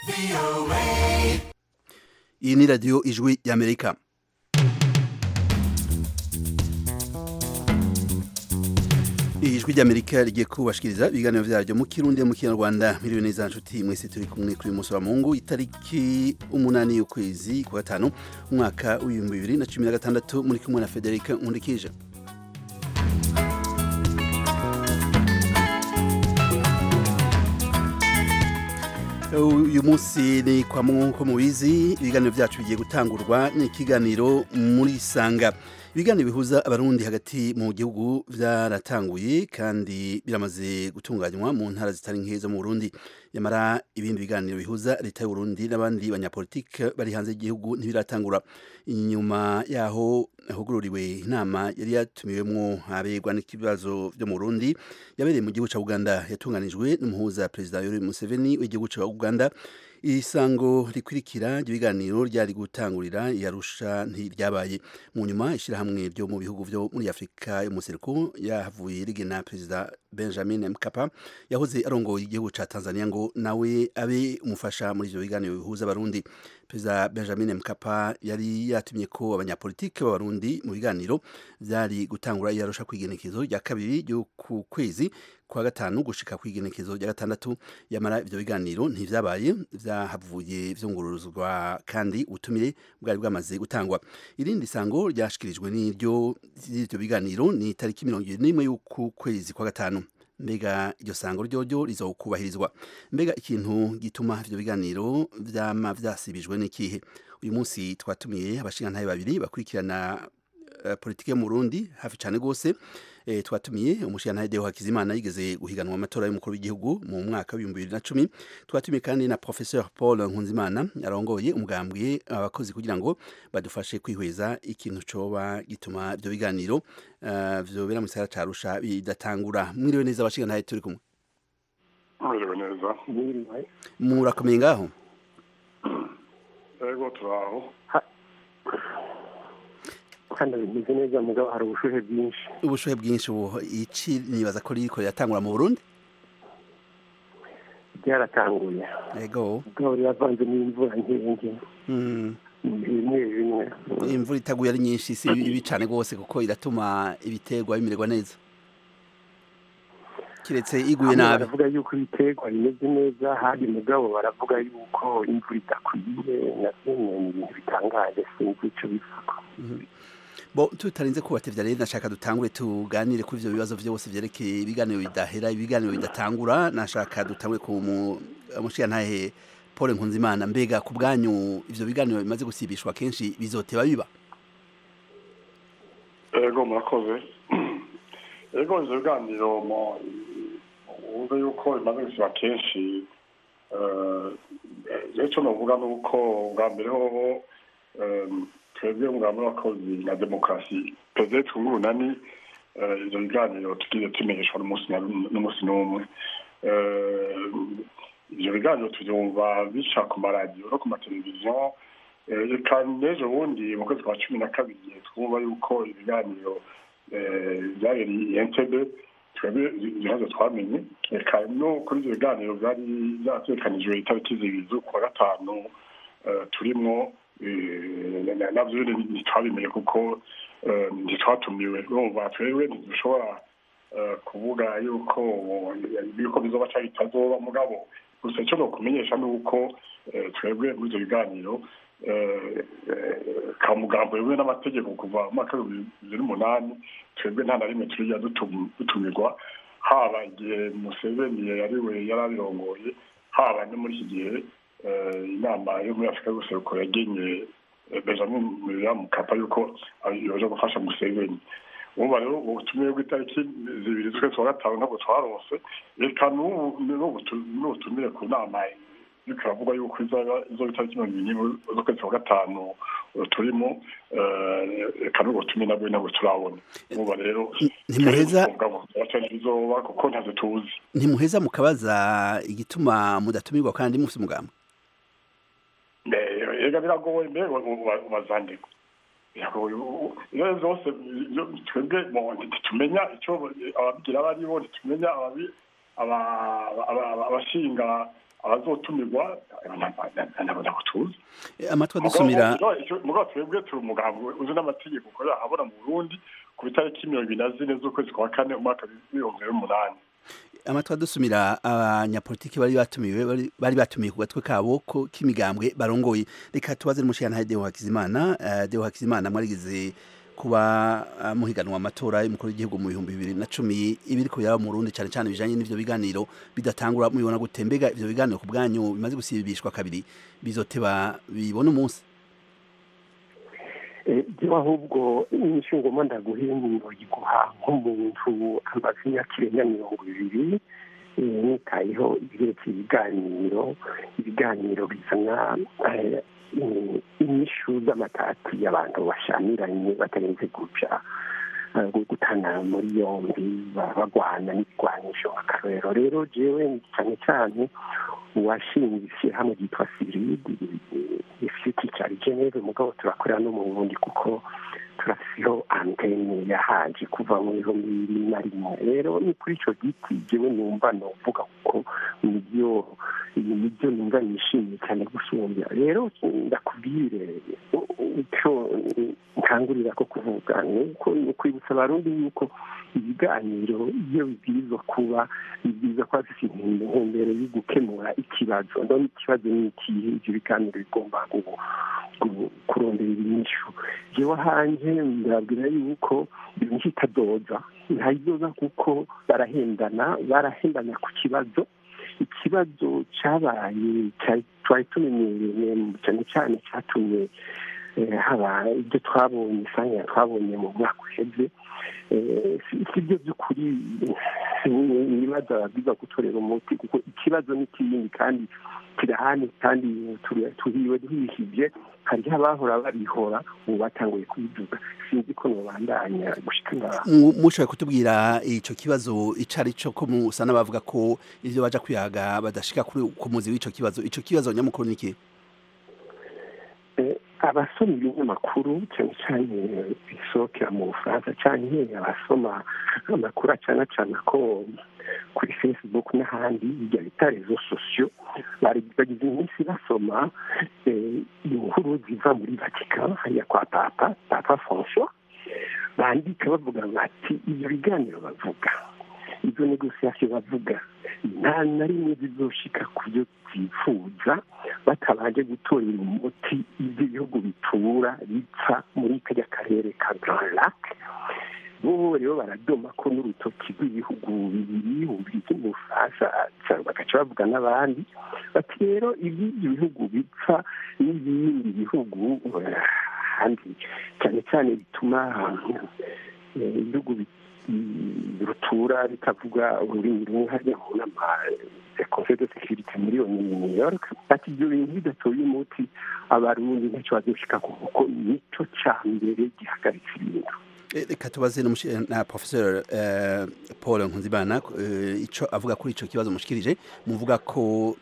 iyi ni radiyo ijwi y'amerika ijwi ry'amerika rigiye kubashikiriza ibiganiro vyaryo mu kirundi mu kinyarwanda miriwe neza nshuti mwese turi kumwe kuri uyu munsi wa mungu itariki umunani y'ukwezi kwa gatanu umwaka w'ibihumbi bibiri na cumi na gatandatu muri kumwe na federika nkundikije uyu munsi ni kwa nk'uko mubizi ibiganiro byacu bigiye gutangurwa n'ikiganiro muri sanga ibiganiro bihuza abarundi hagati mu gihugu byaratanguye kandi biramaze gutunganywa mu ntara zitari nke zo mu Burundi yamara ibindi biganiro bihuza leta y'u Burundi n'abandi banyapolitike bari hanze y'igihugu ntibiratangura inyuma yaho hugururiwe inama yari yatumiwemwo abegwa n'ikibazo byo mu Burundi yabereye mu gihugu ca Uganda yatunganijwe n'umuhuza perezida Yoweri Museveni w'igihugu ca Uganda isango rikurikira ry'ibiganiro ryari gutangurira yarusha ntiryabaye mu nyuma ishyirahamwe ryo mu bihugu byo muri afurika yo mu seruko yahavuye rigena perezida benjamin mkapa yahoze arongoye igihugu ca tanzania ngo nawe abe umufasha muri ivyo biganiro bihuza abarundi perezida benjamin mkapa yari yatumye ko abanyapolitike b'abarundi mu biganiro vyari gutangura yarusha kw'igenekezo rya kabiri ryo ku kwezi kwa gatanu gushika kw'igenekezo rya gatandatu yamara ivyo biganiro ntivyabaye vyahavuye vyunguruzwa kandi ubutumire bwari bwamaze gutangwa irindi sango ryashikirijwe n'iryo ry'ivyo biganiro ni tariki mirongo ibiri n'imwe y'uku kwezi kwa gatanu mbega iryo sango ryoryo rizokubahirizwa mbega ikintu gituma ivyo biganiro vyama vyasibijwe n'ikihe uyu munsi twatumiye abashingantahe babiri bakurikirana uh, politike yo mu Burundi hafi cane gose e, twatumiye umushingantahe Deo Hakizimana yigeze guhiganwa amatora y'umukuru w'igihugu mu mwaka w'ibihumbi bibiri na cumi twatumiye kandi na professeur Paul Nkunzimana arongoye umugambwe abakozi kugira ngo badufashe kwihweza ikintu coba gituma ivyo biganiro uh, vyobera mu gisagara ca Arusha bidatangura mwiriwe neza abashingantahe turi kumwe mwiriwe neza murakomeye ngaho ego turaho hano bimeze neza mugabo hari ubushuhe bwinshi ubushuhe bwinshi ubu iki nibaza ko ririko riratangura mu Burundi byaratanguye ego mugabo riravanze n'imvura nkenge mm. bimwe bimwe imvura itaguye ari nyinshi si bibi cane gose kuko iratuma ibiterwa bimererwa neza kiretse iguye Bamwe nabi baravuga yuko ibiterwa bimeze neza handi mugabo baravuga yuko imvura idakwiye navyo ni ibintu bitangaje sinzi ico bivugwa bo tutarinze kubatevya rero nashaka dutangure tuganire kuri ivyo bibazo vyose vyerekeye ibiganiro bidahera ibiganiro bidatangura nashaka dutangure ku mu- mushigantahe Paul Nkunzimana mbega ku bwanyu ivyo biganiro bimaze gusibishwa kenshi bizoteba biba ego murakoze ego ivyo biganiro mu- wumve yuko bimaze gusiba kenshi rero ico novuga ni uko bwa mbere hoho em, twebwe umugambi w'abakozi na demokarasi perezida twungurunani ivyo biganiro tugiye tumenyeshwa n'umunsi na- n'umunsi n'umwe Eh, ivyo biganiro tuvyumva bica ku maradiyo no ku mateleviziyo Eh, reka n'ejo bundi mu kwezi kwa cumi na kabiri twumva yuko ibiganiro eh, vyabereye i entebe twebwe ibibazo twamenye reka no kuri ivyo biganiro vyari vyategekanijwe itariki zibiri z'ukwa gatanu eh, turimwo eh, na- navyo nyene ntitwabimenye kuko eh, ntitwatumiwe urumva twebwe ntidushobora eh, kuvuga yuko yuko bizoba canke bitazoba mugabo gusa ico nokumenyesha ni uko eh, twebwe muri ivyo biganiro eh, eh, ka mugambo yewe n'amategeko kuva mu mwaka w'ibihumbi bibiri n'umunani twebwe nta na rimwe turiya dutum- dutumirwa haba igihe museveni yariwe yari abirongoye haba no muri iki gihe eh, inama yo muri afurika y'ubuseruko yagenye eh, benjamin william mukapa yuko yoje gufasha museveni urumva rero ubutumire bw'itariki zibiri z'ukwezi kwa gatanu ntabwo twarose reka n'ubu n'ubu tu- n'ubutumire ku nama yuko iravuga yuko izaba izoba itariki mirongo ibiri n'imwe z'ukwezi kwa gatanu eh, turimo eh, reka n'ubutumire nabwo ntabwo turabona urumva rero ntimuheza bizoba kuko ntazo tuzi ntimuheza mukabaza igituma mudatumirwa kandi mufite umugambi Eh, ega biragoye mbere ubazandiko iyo zose iyo twebwe mo ntitumenya icyo ababigira abo ari bo ntitumenya ababi- aba- aba- aba- abashinga abazotumirwa nabo tuzi amatwi adusumira mugabo twebwe turi umugambi uzi n'amategeko ukorera ahabona mu burundi ku itariki mirongo ibiri na zine z'ukwezi kwa kane umwaka w'ibihumbi bibiri n'umunani amatwi adusumira abanyapolitiki bari batumiwe bari batumiye ku gatwe kabo ko k'imigambwe barongoye reka tubaze n'umushyirantare deo hakizimana deo hakizimana mwarigize kuba muhiganwa amatora y'umukuru w'igihugu mu bihumbi bibiri na cumi ibiri ku yaba mu Burundi cyane cyane bijanye n'ivyo biganiro bidatangura mubibona gute mbega ivyo biganiro ku bwanyu bimaze gusibishwa kabiri bizoteba bibona umunsi jewe ahubwo inyishu ngoma ndaguhinduro yiguha nk'umuntu amaze imyaka irenga mirongo ibiri nitayeho ibyerekeye ibiganiro ibiganiro bizana inyishu z'amatati y'abantu bashamiranye batarenze guca gutana muri yombi bagwana n'ibigwanisho akarorero rero jewe cyane cyane uwashinze ishyirahamwe ryitwa siridi rifite icyari geneve mugabo turakorera no mu burundi kuko turasiho antene yahaje kuva mu bihumbi bibiri na rimwe rero ni kuri icyo giti jewe numva novuga kuko nibyo nibyo numva nishimiye cyane gusumbya rero ndakubwire icyo nkangurira ko kuvuga ni ukwibutsa abarundi yuko ibiganiro iyo bibwirizwa kuba bibwirizwa kuba bifite intumbero yo gukemura ikibazo ndabona ikibazo ni ikihe ibyo biganiro bigomba kurondera ibinyishu jewe hanjye ndabwira yuko ibintu itadoza ntayidoza kuko barahendana barahendana ku kibazo ikibazo cyabaye twari tumenyereye cyane cyane cyatumye haba ibyo twabonye isanga twabonye mu mwaka uheze si byo by'ukuri ibibazo ababwiza gutorera umuti kuko ikibazo ni kinini kandi kirahani kandi tuhiwe duhishije hariho abahora babihora ubu batanguye kubivuga sinzi ko nubandanya gushika mushoboye kutubwira ico kibazo ico ari cyo ko musa n'abavuga ko ivyo baja kwihaga badashika ku muzi w'ico kibazo ico kibazo nyamukuru ni iki abasoma ibinyamakuru cyane cyane bisohokera mu bufaransa cyane abasoma amakuru acana cana ko kuri facebook n'ahandi bijya bita rezo sosiyo bagize iminsi basoma inkuru ziva muri vatika hariya kwa papa papa francois bandika bavuga bati ibyo biganiro bavuga izo negosiyasiyo bavuga nta na rimwe zizoshika ku byo byifuza batabanje gutorera umuti ibyo bihugu bitura bipfa muri kajya karere ka grand lac bo rero baradoma ko n'urutoki rw'ibihugu bibiri bubiri mu bufaransa bagaca bavuga n'abandi bati rero iby'ibyo bihugu bipfa n'ibindi bihugu handi cyane cyane bituma ibihugu rutura bitavuga ururimi rumwe hariya mu nama ya conseil de sécurité muri new york ati ibyo bintu bidatoye umuti abarundi ntacyo bazoshika kuko nico ca mbere gihagaritse ibintu reka tubaze na professeur paul nkunzimana ico avuga kuri ico kibazo mushikirije muvuga ko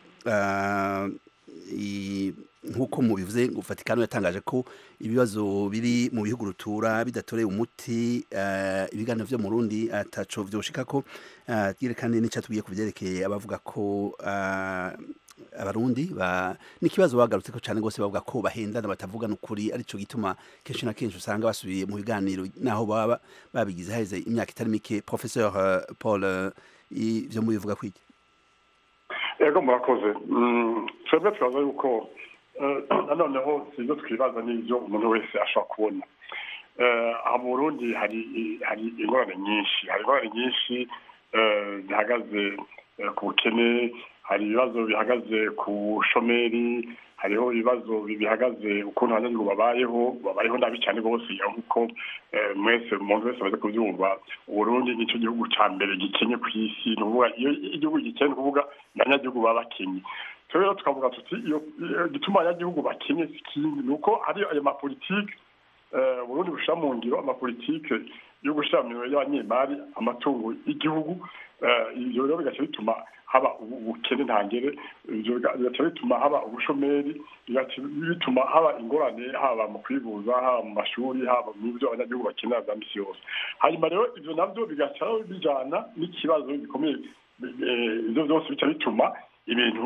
nk'uko mubivuze Vatikano yatangaje ko ibibazo biri mu bihugu rutura bidatoreye umuti ibiganiro vyo mu Burundi ataco vyoshika ko yerekane n'icatubwiye ku vyerekeye abavuga ko abarundi n'ikibazo bagarutse ko cyane rwose bavuga ko bahendana batavugana ukuri arico gituma kenshi na kenshi usanga basubiye mu biganiro naho baba babigize haheze imyaka itari mike professeur paul ivyo mubivuga kwiki ego murakoze twebwe turaza yuko nanoneho sibyo twibaza n'ibyo umuntu wese ashobora kubona mu burundi hari hari ingorane nyinshi hari ingorane nyinshi zihagaze ku bukene hari ibibazo bihagaze ku bushomeri hariho ibibazo bihagaze ukuntu abanyagihugu babayeho babayeho nabi cyane rwose nk'uko mwese umuntu wese amaze kubyumva uburundi nicyo gihugu cya mbere gikenye ku isi ni ukuvuga iyo igihugu gikennye ni ukuvuga abanyagihugu baba bakenye rero tukavuga tuti iyo gituma abanyagihugu bakenye si ikindi ni uko hari ayo mapolitike uburundi bushyira mu ngiro amapolitike yo gushyira mu mirimo y'abanyemari amatungo y'igihugu ibyo rero bigaca bituma haba ubukene ntangere bigaca bituma haba ubushomeri bigaca bituma haba ingorane haba mu kwivuza haba mu mashuri haba mu byo abanyagihugu bakenera bya misi yose hanyuma rero ibyo nabyo bigaca bijyana n'ikibazo gikomeye ibyo byose bica bituma ibintu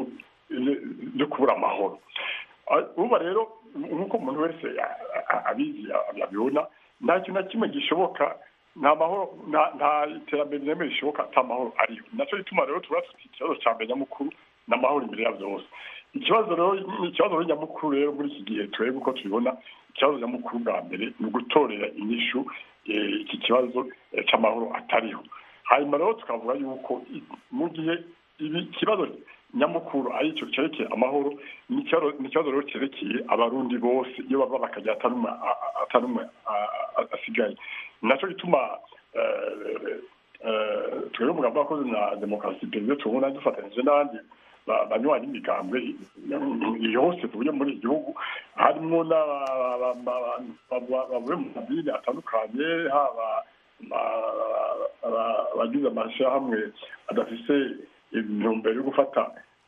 byo kubura amahoro uba rero nk'uko umuntu wese abizi abibona nta kintu na kimwe gishoboka nta mahoro nta iterambere rireme rishoboka ata mahoro ariyo nacyo gituma rero tuba dufite ikibazo cya mbere nyamukuru n'amahoro imbere ya byose ikibazo rero ni ikibazo rero nyamukuru rero muri iki gihe turebe uko tubibona ikibazo nyamukuru bwa mbere ni ugutorera inyishu iki kibazo cy'amahoro atariho hanyuma rero tukavuga yuko mu gihe ibi kibazo nyamukuru ari cyo cyerekeye amahoro ni ikibazo rero cyerekeye abarundi bose iyo bava bakajya atanumwe asigaye nacyo gituma twebwe umugambi wakoze na demokarasi perezida tubona dufatanyije n'abandi banywanyi imigambwe yose tuvuye muri iki gihugu harimo bavuye mu madini atandukanye haba abagize amashyirahamwe adafise intumbero yo gufata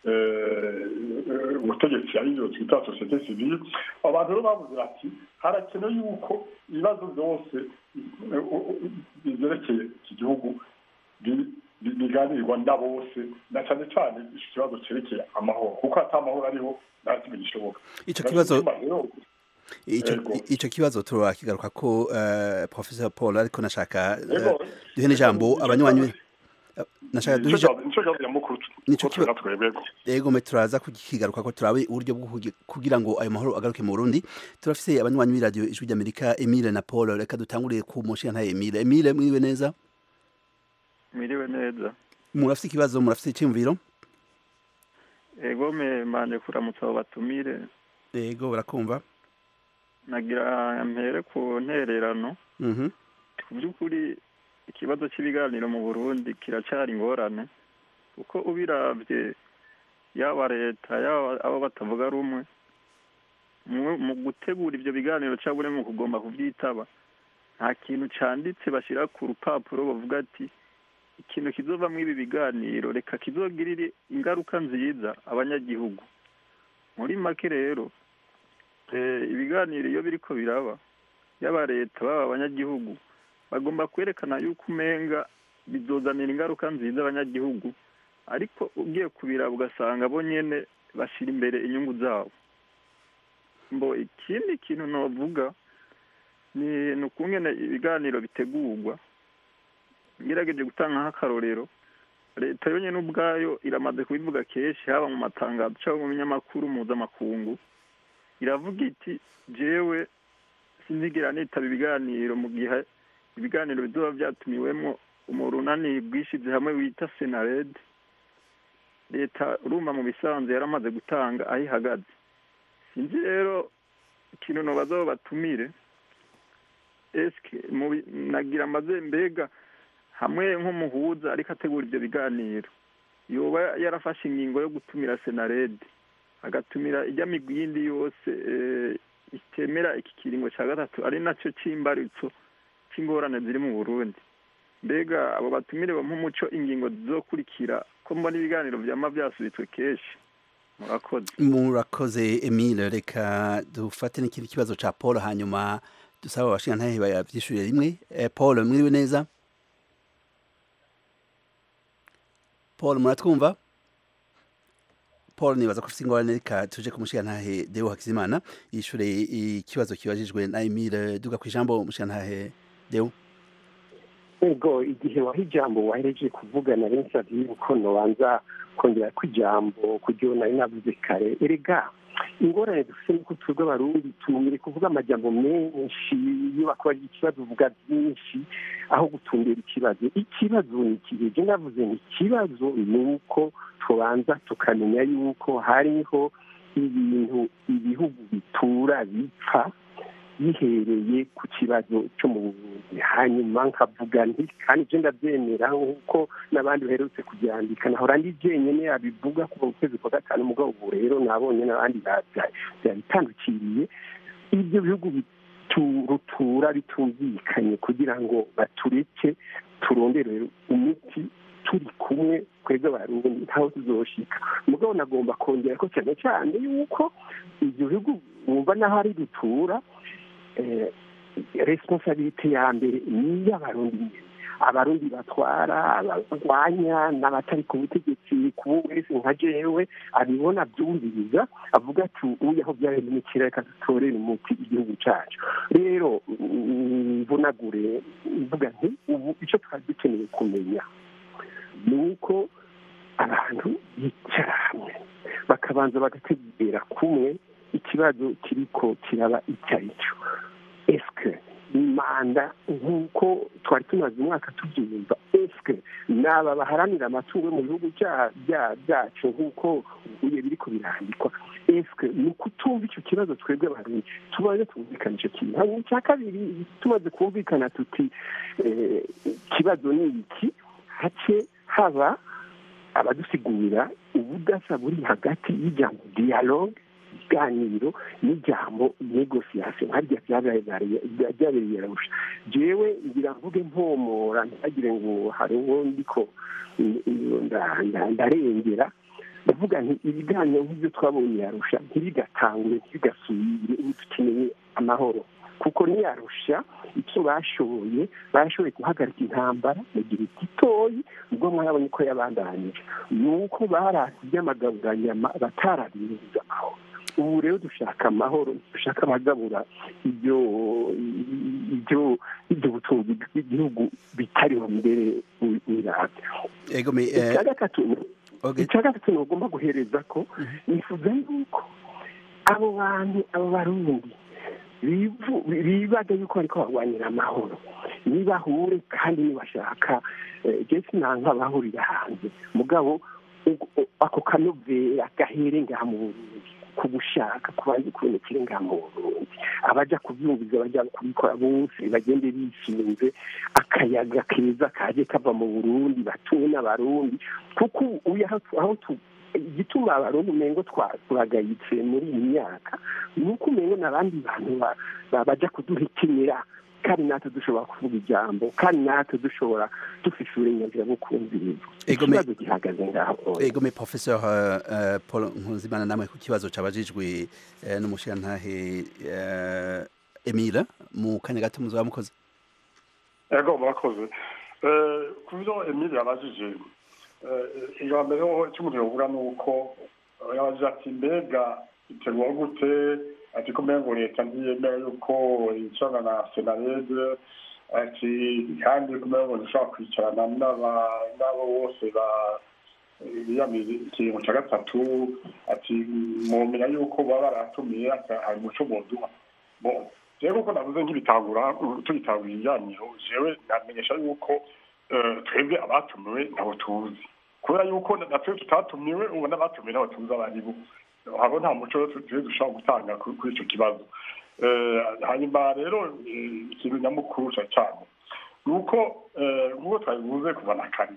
ubutegetsi aribyo twita sosiyete sivile abantu rero bavuze bati harakenewe yuko ibibazo byose byerekeye iki gihugu biganirwa na bose na cyane cyane iki kibazo cyerekeye amahoro kuko ata amahoro ariho nta kimwe gishoboka icyo kibazo icyo kibazo turakigaruka ko professor paul ariko nashaka duhe n'ijambo abanywanyi nashaka duhe yego me turaza kukigaruka ko turabe uburyo bwo kugira ngo ayo mahoro agaruke mu Burundi turafise abanywanyi b'iradiyo ijwi ry'Amerika Emile na Paul reka dutanguriye ku mushinga nta Emile Emile mwiwe neza mwiriwe neza murafite ikibazo murafite icyumviro ego me manje kuramutsa abo batumire ego barakumva nagira mpere ku ntererano ku by'ukuri ikibazo cy'ibiganiro mu burundi kiracyari ingorane kuko ubiravye yaba leta yaba abo batavuga rumwe mu gutegura ibyo biganiro cyangwa mu kugomba kubyitaba nta kintu cyanditse bashyira ku rupapuro bavuga ati ikintu kizovamo ibi biganiro reka kizogirire ingaruka nziza abanyagihugu muri make rero ibiganiro iyo biriko biraba yaba leta baba abanyagihugu bagomba kwerekana yuko umenga bizozanira ingaruka nziza abanyagihugu ariko ugiye kubiraba ugasanga bo nyene bashyira imbere inyungu zabo mbo ikindi kintu novuga ni ukungene ibiganiro bitegurwa ngerageje gutanga nk'akarorero leta yonyine ubwayo iramaze kubivuga kenshi haba mu matangazo cyangwa mu binyamakuru mpuzamakungu iravuga iti jewe sinzigera nitaba ibiganiro mu gihe ibiganiro bizoba byatumiwemo umurunani bwishize hamwe wita senared leta urumva mu bisanzwe yaramaze gutanga aho ihagaze sinzi rero ikintu nobaza aho batumire eske nagira amaze mbega hamwe nk'umuhuza ariko ategura ibyo biganiro yoba yarafashe ingingo yo gutumira senarede agatumira ijya migwi yindi yose itemera iki kiringo cya gatatu ari nacyo cy'imbaritso cy'ingorane ziri mu burundi mbega abo batumire nk'umuco ingingo zizokurikira ko mbona ibiganiro byama byasubitswe kenshi murakoze murakoze emile reka dufate n'ikindi kibazo cya paul hanyuma dusaba abashingantahe babyishyurire rimwe paul mwiriwe neza paul muratwumva paul nibaza ko ufite ingorane reka tuje ku mushingantahe deo hakizimana yishyure ikibazo kibajijwe na emile duga ku ijambo mushingantahe deo ego igihe waha ijambo wahereje kuvugana rensabye yuko nobanza kongera ko ijambo kugira nari navuze kare erega ingorane dufite nuko twebwe abarundi tumire kuvuga amajambo menshi iyo bakubaje ikibazo uvuga byinshi aho gutumbera ikibazo ikibazo ni ikihe je navuze ni ikibazo ni uko tubanza tukamenya yuko hariho ibintu ibihugu bitura bipfa bihereye ku kibazo cyo mu buvuzi hanyuma nkavuga nti kandi ibyo ndabyemera nk'uko n'abandi baherutse kubyandika nahora ndi jyenyine yabivuga kuva mu kwezi kwa gatanu mugabo ubu rero nabonye n'abandi byabitandukiriye ibyo bihugu rutura bitumvikanye kugira ngo batureke turondere umuti turi kumwe twebwe abarundi ntaho tuzoshika mugabo nagomba kongera ko cyane cyane yuko ibyo bihugu wumva n'aho ari dutura responsabilite ya mbere ni iy'abarundi nyine abarundi batwara abarwanya n'abatari ku butegetsi kubo wese nka jewe abibona byumviriza avuga ati uyu aho byaremekira reka dutorere umuti igihugu cyacu rero mvunagure mvuga nti ubu icyo twari dukeneye kumenya ni uko abantu bicara hamwe bakabanza bagategera kumwe ikibazo kiriko kiraba icyo ari cyo esike manda nk'uko twari tumaze umwaka tubyumva esike naba baharanira amatungo yo mu bihugu byacu nk'uko ubuye biriko birandikwa esike ni ukutumva icyo kibazo twebwe abarundi tumaze twumvikana icyo kintu hanyuma icya kabiri tumaze kumvikana tuti ikibazo ni iki hace haba abadusigurira ubudasa buri hagati y'ijambo dialogue ikiganiro n'ijambo negosiyasiyo harya byabereye yarusha jewe ngira mvuge mpomora ntihagire ngo hari uwo ndiko ndarengera ndavuga nti ibiganiro nk'ibyo twabonye yarusha ntibigatangure ntibigasubire ubu dukeneye amahoro kuko niyarusha icyo bashoboye bashoboye guhagarika intambara mu gihe gitoyi ubwo mwarabonye ko yabandanije ni uko barasi iby'amagaburanyama batarabiriza amahoro ubu rero dushaka amahoro dushaka abagabura ibyo ibyo ibyo butunzi bw'igihugu bitariho mbere wirabya icya gatatu icya gatatu ntugomba guhereza ko nifuza yuko abo bantu abo barundi bibaga yuko bariko barwanira amahoro nibahure kandi nibashaka jesi nanka bahurira hanze mugabo ako kanovera gahere ngaha mu burundi ku gushaka kubanza kubonekera ngaha mu burundi abaja kuvyumviza baja kubikora bose bagende bishinze akayaga keza kaje kava mu burundi batuwe n'abarundi kuko uyu aho igituma abarundi umengo turagayitse muri iyi myaka ni uko umengo n'abandi bantu baja kuduhikinira kandi natwe dushobora kuvuga ijambo kandi natwe dushobora dufise uburenganzira bwo kumviriza ikibazo gihagaze ngaho egome professeur paul nkuzimana namwe ku kibazo cabajijwe n'umushirantahe emile mu kanya gato muzaba mukoze ego murakoze ku byo emile yabajije iya mbere ho icyo umuntu yovuga ni uko yabajije ati mbega iterwa gute ati ko mbega leta ntiyemera yuko yicarana na senarede ati kandi ko mbega dushobora kwicarana n'abo bose biyamira ikiringo cya gatatu ati mumenya yuko baba baratumiye hari umuco muduha rero kuko navuze nk'ibitangura tugitangura ibiganiro jewe namenyesha yuko twebwe abatumiwe ntabwo tuzi kubera yuko natwe tutatumiwe ubu n'abatumiwe ntabwo tuzi abo ari bo haba nta muco turi dushobora gutanga kuri icyo kibazo hanyuma rero ikintu nyamukuru cyane ni uko nk'uko twabivuze kuva na kare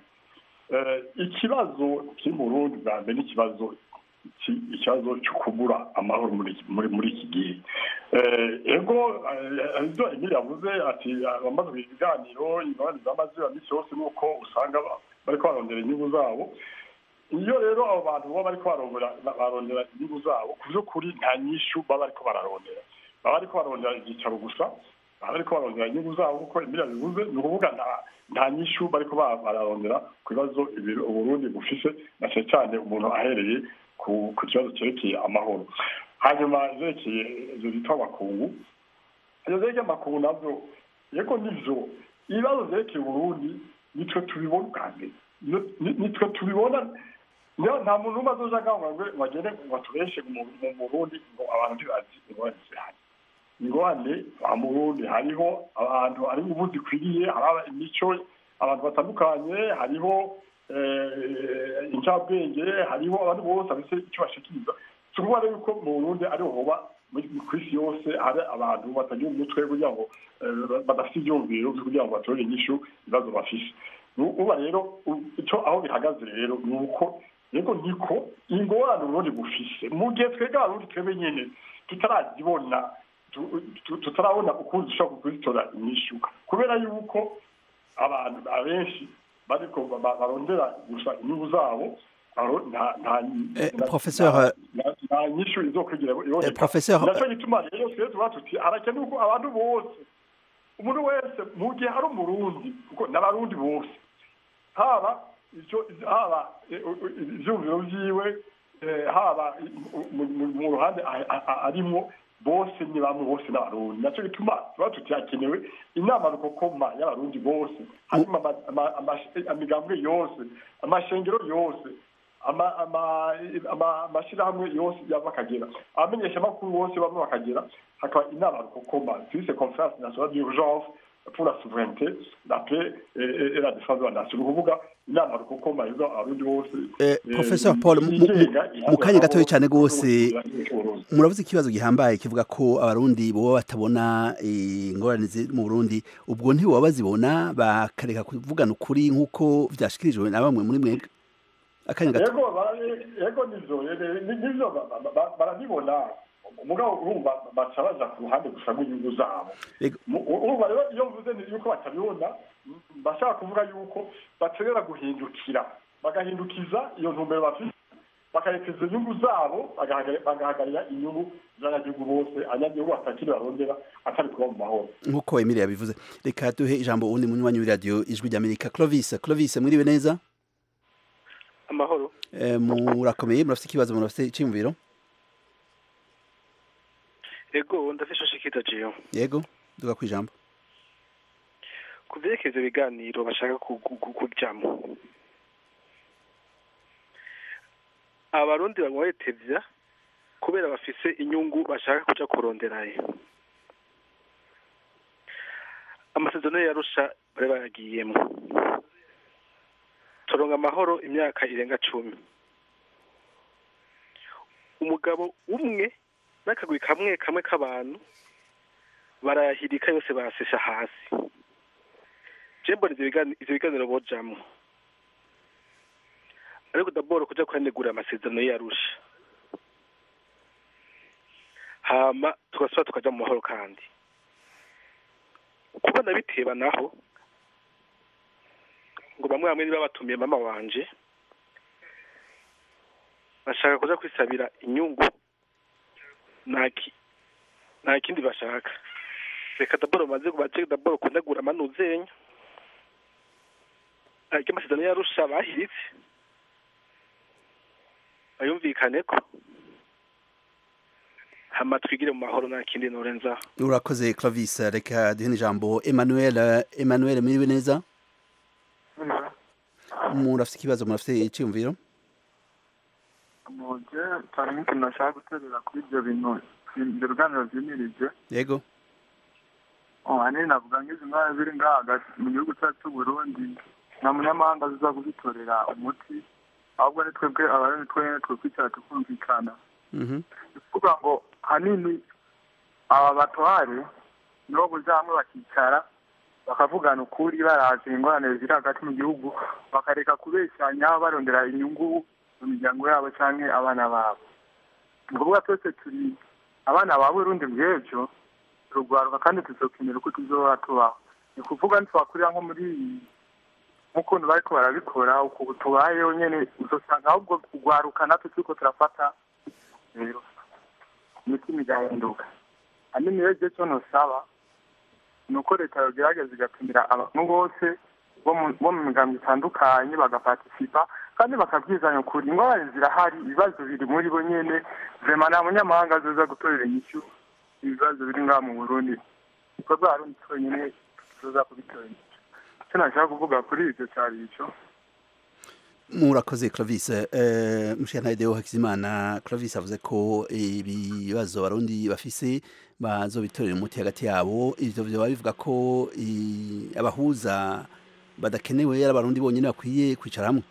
ikibazo kiri mu burundi bwa mbere n'ikibazo ikibazo cyo kubura amahoro muri iki gihe ego ibyo emile yavuze ati abamaze ibiganiro imibare zamaze minsi yose ni uko usanga bariko barondera inyungu zabo iyo rero abo bantu baba bariko barondera inyungu zabo ku by'ukuri nta nyishu baba bariko bararondera baba bariko barondera ibyicaro gusa baba bariko barondera inyungu zabo kuko emile bivuze ni ukuvuga nta nyishu bariko bararondera ku bibazo uburundi bufise na cyane cyane umuntu ahereye ku kibazo cyerekeye amahoro hanyuma zerekeye ibyo bita amakungu ibyo zerekeye amakungu nabyo yego nivyo ibibazo zerekeye uburundi nitwe tubibona ubwa mbere nitwe tubibona nta muntu umwe azoja ngaho ngo bagende ngo atubeshe mu burundi ngo abantu ntibazi ingorane zihari ingorane mu burundi hariho abantu hari ubu zikwiriye hari imico abantu batandukanye hariho incabwenge hariho abantu bose bafite icyo bashikiriza si ukuvuga yuko mu burundi ariho hoba ku isi yose hari abantu batagira umutwe kugira ngo badafite ibyumviro kugira ngo batore inyishu ibibazo bafise uba rero icyo aho bihagaze rero ni uko rero niko ingorane uburundi bufise mu gihe twebwe abarundi twebwe nyine tutarazibona tutarabona ukuntu dushobora kuzitora inyishu kubera yuko abantu abenshi bariko barondera gusa inyungu zabo professeur nta nyishu izokwigira professeur naco gituma rero twe tuba tuti harakenewe ko abantu bose umuntu wese mu gihe hari umurundi kuko n'abarundi bose haba icyo haba ibyumviro byiwe haba mu ruhande arimo bose ni bamwe bose n'abarundi nacyo gituma tuba tutakenewe inama rukokoma y'abarundi bose harimo amigambwe yose amashengero yose amashyirahamwe yose yaba akagera abamenyeshamakuru bose bamwe bakagera hakaba inama rukokoma twise conference nationale d'urgence pour la souveraineté la paix et la défense de la nation ni ukuvuga inama rukokoma izo abarundi bose professeur paul mu kanya gatoya cyane rwose muravuze ikibazo gihambaye kivuga ko abarundi boba batabona ingorane ziri mu burundi ubwo ntiboba bazibona bakareka kuvugana ukuri nk'uko byashyikirijwe na bamwe muri mwebwe akanya gato yego nivyo nivyo barabibona umugabo urumva baca baja ku ruhande gusa rw'inyungu zabo urumva rero iyo mvuze yuko batabibona bashaka kuvuga yuko baterera guhindukira bagahindukiza iyo ntumbero bafite bakarekeza inyungu zabo bagahagarira inyungu z'abanyagihugu bose abanyagihugu batakiri barondera atari kuba mu mahoro nk'uko emile yabivuze reka duhe ijambo uwundi munywanyi w'iradiyo ijwi ry'amerika clovis clovis mwiriwe neza amahoro murakomeye murafite ikibazo murafite icyiyumviro ego ndafite shikita jiyo yego duga ku ijambo ku byerekezo biganiro bashaka kujyamo abarundi banywa bitevya kubera bafise inyungu bashaka kuja kuronderayo amasezerano yarusha bari bayagiyemo turonga amahoro imyaka irenga cumi umugabo umwe n'akagwi kamwe kamwe k'abantu barayahirika yose bayasesha hasi je mbona ivyo biganiro bojamwo ariko daboro kuja kuhanegura amasezerano yarusha hama tugasubira tukaja mu mahoro kandi kubona biteba naho ngo bamwe bamwe niba batumiye mama wanje bashaka kuja kwisabira inyungu nta kindi bashaka reka daboro maze bace daboro kunegura amanuzenya ariko amasezerano yarusha bahiritse bayumvikane ko hama twigire mu mahoro nta kindi norenzaho urakoze clovis reka duhe ijambo emmanuel emmanuel mwiriwe neza murafite ikibazo murafite icyumviro muje cyane nk'ikintu nashaka guterera kuri ibyo bintu ibyo biganiro byimirije yego ahanini navuga nk'izi ndwara ziri ngaha hagati mu gihugu cyacu cy'uburundi nta munyamahanga ziza kuzitorera umuti ahubwo ni twebwe abarundi twene twekwicara tukumvikana ni kuvuga ngo hanini aba batware nibo buza hamwe bakicara bakavugana ukuri baraje ingorane ziri hagati mu gihugu bakareka kubeshyanya barondera inyungu mu miryango yabo cyangwa abana babo ni ukuvuga twese turi abana ba burundi bw'ejo turugwaruka kandi tuzokenera uko tuzohora tubaho ni kuvuga ntitwakurira nko muri nk'ukuntu bariko barabikora uku tubayeho nyene uzosanga ahubwo kugwaruka natwe turiko turafata rero imitima igahinduka hanini rero je co nosaba ni uko leta yogerageza igatumira abantu bose bo mu migambo itandukanye bagapartisipa kandi bakabwizanya ukuri ingorane zirahari ibibazo biri muri bo nyene vrema nta munyamahanga azoza gutorera inyishu ibibazo biri ngaha mu burundi ibikorwa harundi twenyene tuzoza kubitorera inyishu icyo nashaka kuvuga kuri ivyo cari ico murakoze clovis uh, mushana deo hakizimana clovis avuze ko ibibazo abarundi bafise bazobitorera umuti hagati yabo ivyo vyoba bivuga ko abahuza badakenewe yari abarundi bonyine bakwiye kwicara hamwe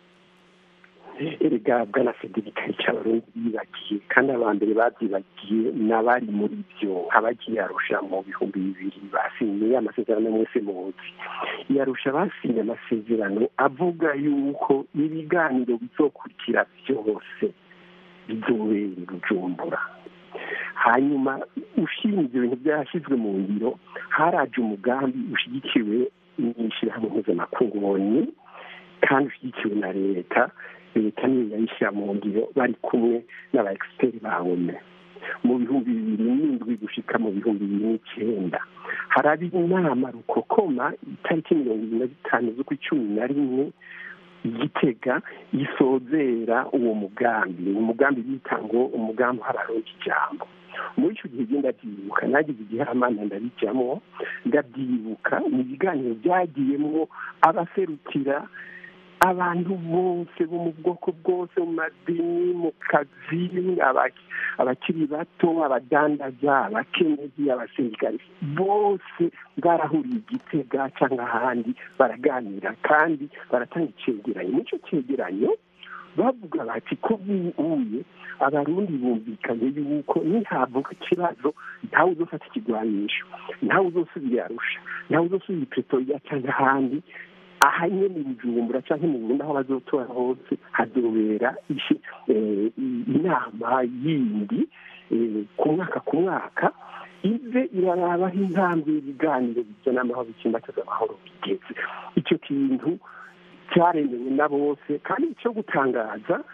erega bwana federika icyo abarundi bibagiye kandi abambere babyibagiye n'abari muri byo abagiye arusha mu bihumbi bibiri basinye amasezerano mwese muzi yarusha basinye amasezerano avuga yuko ibiganiro bizokurikira byose bizobera bujumbura hanyuma ushinzwe ibintu byashyizwe mu ngiro haraje umugambi ushyigikiwe n'ishyirahamwe mpuzamakungu kandi ushyigikiwe na leta leta niyo yayishyira mu ngiro bari kumwe n'aba egisiteri ba wome mu bihumbi bibiri n'indwi gushika mu bihumbi bibiri n'icyenda haraba inama rukokoma itariki mirongo ibiri na zitanu z'ukw'icumi na rimwe igitega gisozera uwo mugambi uwo mugambi bita ngo umugambi w'abaronka ijambo muri icyo gihe genda ndabyibuka nagize igihamana ndabijyamo ndabyibuka ni ibiganiro byagiyemo abaserukira abantu bose bo mu bwoko bwose mu madini mu kazi abakiri bato abadandaza abakenyezi abasirikari bose barahuriye igitega cyangwa ahandi baraganira kandi baratanga icyegeranyo n'icyo cyegeranyo bavuga bati ko buye abarundi bumvikanye yuko nihavuka ikibazo ntawe uzofata ikigwanisho ntawe uzosubira arusha ntawe uzosubira ipetoriya cyangwa ahandi aha nyine mu bujumbura cyangwa mu burundi aho bazotora hose hazobera inama yindi ku mwaka ku mwaka ize irarabaho intambwe y'ibiganiro bizana amahoro ikimbataza amahoro bigeze icyo kintu cyaremewe na bose kandi icyo gutangaza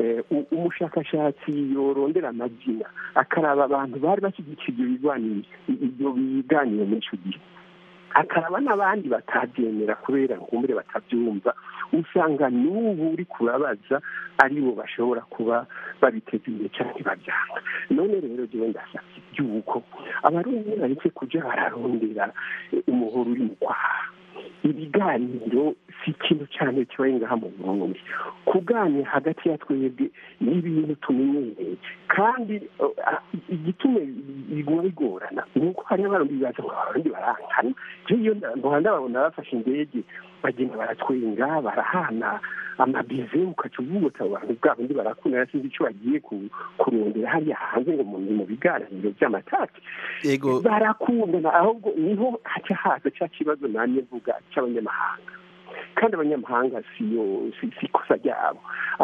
umushakashatsi yorondera amazina akaraba abantu bari bashyigikiye ibyo biganiro muri icyo gihe akaraba n'abandi batabyemera kubera nkumbure batabyumva usanga n'ubu uri kubabaza aribo bashobora kuba babiteza imbere cyangwa babyanga none rero njyewe ndasabye iby'uko abarundi bareke kujya bararondera umuhoro uri mu kwaha ibiganiro si ikintu cyane kibaye ngaha mu burundi kuganira hagati ya twebwe ni ibintu tumenyereye kandi igituma biguma bigorana ni uko hariho abarundi bibaza ngo abarundi barankana iyo ndabona babona bafashe indege bagenda baratwenga barahana amabize ukaca uvuga uti abantu bwa bundi barakunda sinzi icyo bagiye kurondera hariya hanze ngo mu biganiro by'amatati barakundana ahubwo niho haca haza cya kibazo nanjye mvuga cy'abanyamahanga kandi abanyamahanga siyo si ikosa ryabo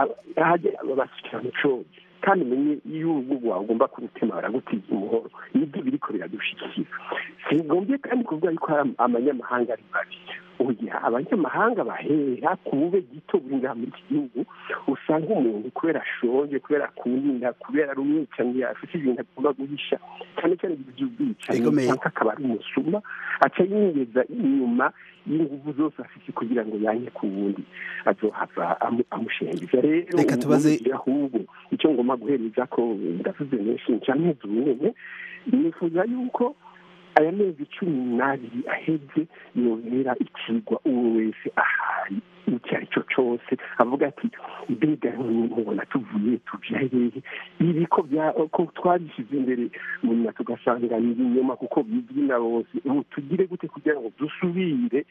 basukira mu cogi kandi umenye iyo urugo rwawe ugomba kurutema baragutiza umuhoro nibyo biriko biradushikira singombye kandi kuvuga yuko hari amanyamahanga ari babi oya abanyamahanga bahera ku bube gito buri ngaha muri iki gihugu usanga umuntu kubera ashonje kubera akuninda kubera ari umwicanyi afite ibintu agomba guhisha cyane cyane iby'ubwicanyi cyangwa akaba ari umusuma aca yingeza inyuma y'inguvu zose afite kugira ngo yange ku wundi azohava amushengeza rero reka tubaze ahubwo icyo ngomba guhereza ko ndavuze menshi cyane nyine nifuza yuko aya mezi cumi n'abiri aheze yongera ikigwa uwo wese ahari icyo ari cyo cyose avuga ati mbega mubona tuvuye tujya hehe ibi ko twabishyize imbere nyuma tugasanga ni ibinyoma kuko bizwi na bose ubu tugire gute kugira ngo dusubire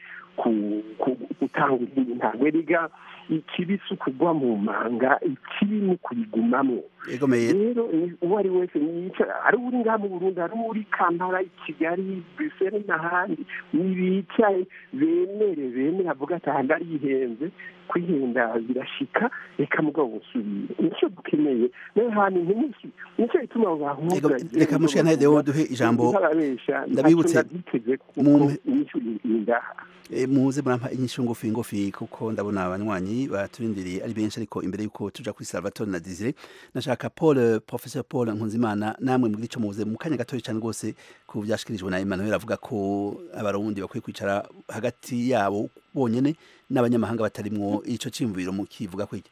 gutanga izindi ntabwo erega ikibi si ukugwa mu manga ikibi ni ukuyigumamo rero uwo ari wese ari uri ngaha mu burundi ari uri kampala i kigali brisele n'ahandi nibicaye bemere bemere avuga ati aha ndarihenze kwihenda birashika reka mugabo busubire nicyo dukeneye nayo hantu ntimusi nicyo gituma abo bahuza reka mushika ntahe dewo duhe ijambo ndabibutse muze murampa inyishu ngufi ngufi kuko ndabona abanywanyi baturindiriye ari benshi ariko imbere yuko tuja kuri Salvatore na Desire nashaka Paul Professor Paul Nkunzimana namwe muri ico muze mu kanya gatoya cyane rwose ku byashikirijwe na Emmanuel avuga ko abarundi bakwiye kwicara hagati yabo bonyene n'abanyamahanga batarimwo ico cimviro mu kivuga kwiki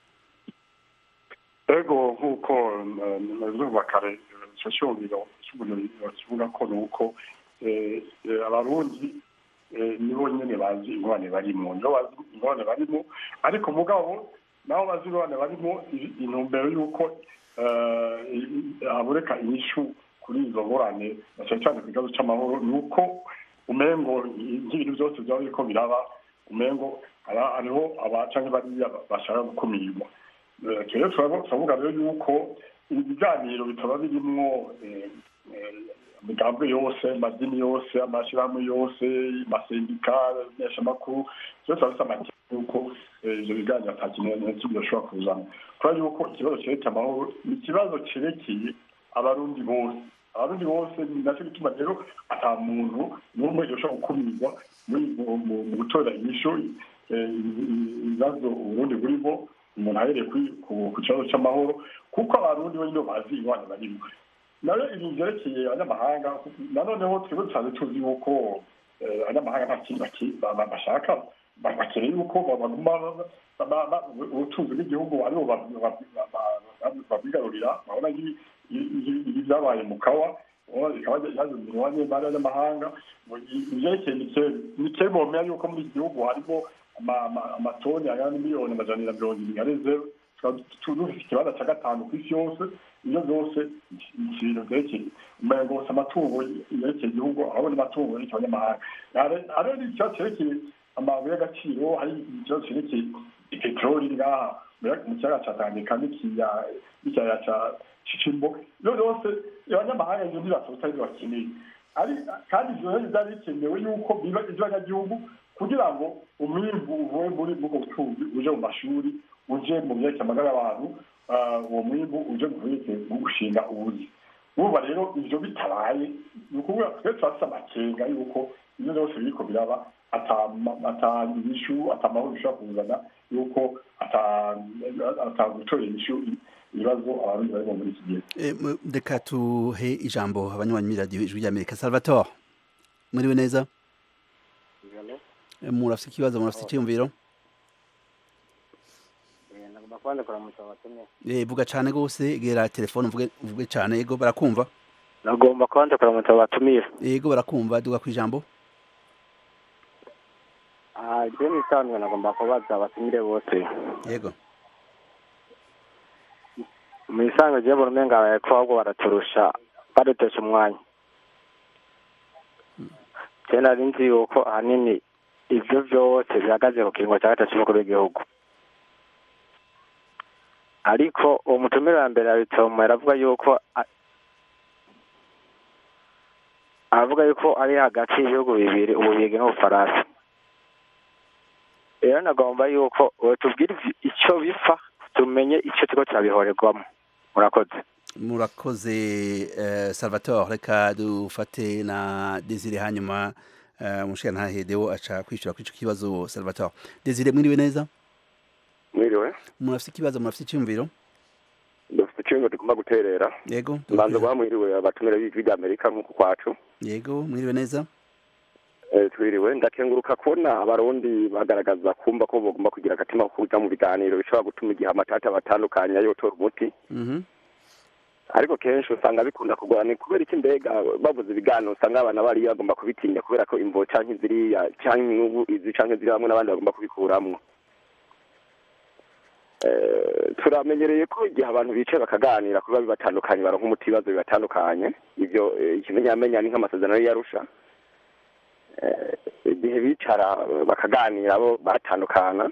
ego nk'uko nabivuga kare ico cyumviro kivuga ko nuko abarundi nibo nyine bazi ingorane barimo nibo bazi ingorane barimo ariko mugabo nabo bazi ingorane barimo intumbero y'uko haboneka inyishu kuri izo ngorane na cyane cyane ku kibazo cy'amahoro ni uko umengo nk'ibintu byose byaba biriko biraba umengo hariho abacanke bariya bashaka gukumirwa rero turavuga rero yuko ibiganiro bitaba birimwo imigambi yose amadini yose amashyirahamwe yose amasendika meshamakuru byose bafite amakenga yuko ivyo biganiro ata kintu kimwe bishobora kuzana kubera yuko ikibazo cerekeye amahoro ni ikibazo cerekeye abarundi bose abarundi bose ni nacyo gituma rero ata muntu n'umwe yoshobora gukumirwa mu gutora inyishu ibibazo uburundi burimo umuntu ahereye ku kibazo cy'amahoro kuko abarundi bo nyine bazi ingwane barimo nayo ibintu byerekeye abanyamahanga nanoneho twebwe dusanzwe tuzi yuko abanyamahanga nta kindi bashaka bakeneye yuko baguma ubutunzi bw'igihugu aribo babwigarurira babona ibi byabaye mu kawa bikaba byazanirwa n'imari y'abanyamahanga ibyerekeye nikeri bomera yuko muri iki gihugu harimo amatoni angana n'imiliyoni amajana na mirongo irindwi na zeru dufite ikibanza cya gatanu ku isi yose ibyo byose ibintu byerekeye umengo gusa amatungo yerekeye igihugu ahabona amatungo yerekeye abanyamahanga hariho n'ikibazo cyerekeye amabuye y'agaciro hari ikibazo cyerekeye peteroli ngaha mu kiyaga cya tanganyika n'ikiyaya cya cicimbo ibyo byose abanyamahanga ibyo ntibasohoka ibyo bakeneye kandi ibyo rero byari bikenewe yuko biba iby'abanyagihugu kugira ngo umwimbu uvuye muri ubwo bucuruzi uje mu mashuri uje mu byerekeye amagara y'abantu uwo mwimbu uje mu byerekeye gushinga ubuzi urumva rero ibyo bitabaye ni ukuvuga twe turafite amakenga yuko ibyo byose biriko biraba atanyishu atamahoro bishobora kuzana yuko atagutorera inyishu ibibazo abarundi barimo muri iki gihe reka tuhe ijambo abanywanyi muri radiyo ijwi ry'amerika salvatore muriwe neza murafite ikibazo murafite icyiyumviro vuga cyane rwose gera telefone uvuge cyane yego barakumva nagomba kubanza kuramutsa abatumiye yego barakumva duga ku ijambo ibyo ni isanzwe nagomba kubaza abatumire bose yego mu isanzwe ryo buri umenga abaye ko ahubwo baraturusha badutesha umwanya cyane nari nzi yuko ahanini ibyo byose bihagaze ku kiringo cya gatatu cy'umukuru w'igihugu ariko uwo mutumire wa mbere yabitomo aravuga yuko aravuga yuko ari hagati y'ibihugu bibiri ububirigi n'ubufaransa rero nagomba yuko tubwire icyo bipfa tumenye icyo kigo cyabihorerwamo murakoze murakoze salvatore reka dufate na desire hanyuma umushinga ntahedewo aca kwishyura kuri icyo kibazo salvatore desire mwiriwe neza mwiriwe murafite ikibazo murafite icyumviro dufite icyumviro tugomba guterera yego mbanza guha mwiriwe abatumire b'ijwi ry'amerika nk'uku kwacu yego mwiriwe neza twiriwe ndakenguruka kubona abarundi bagaragaza kumva ko bagomba kugira agatima ko kuja mu biganiro bishobora gutuma igihe amatata batandukanye yotora umuti ariko kenshi usanga bikunda kugorana kubera iki mbega bavuze ibiganiro usanga abana bariya bagomba kubitinya kubera ko imvo canke ziriya canke inyungu izi canke ziri bamwe n'abandi bagomba kubikuramwo turamenyereye ko igihe abantu bicaye bakaganira kuba bibatandukanye baronka umuti ibibazo bibatandukanye ibyo ikimenyamenya ni nk'amasezerano y'iyarusha igihe bicara bakaganira bo batandukana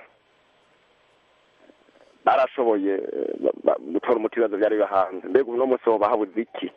barashoboye gutora umuti ibibazo byari bibahanze mbega uno munsi wo bahabuze iki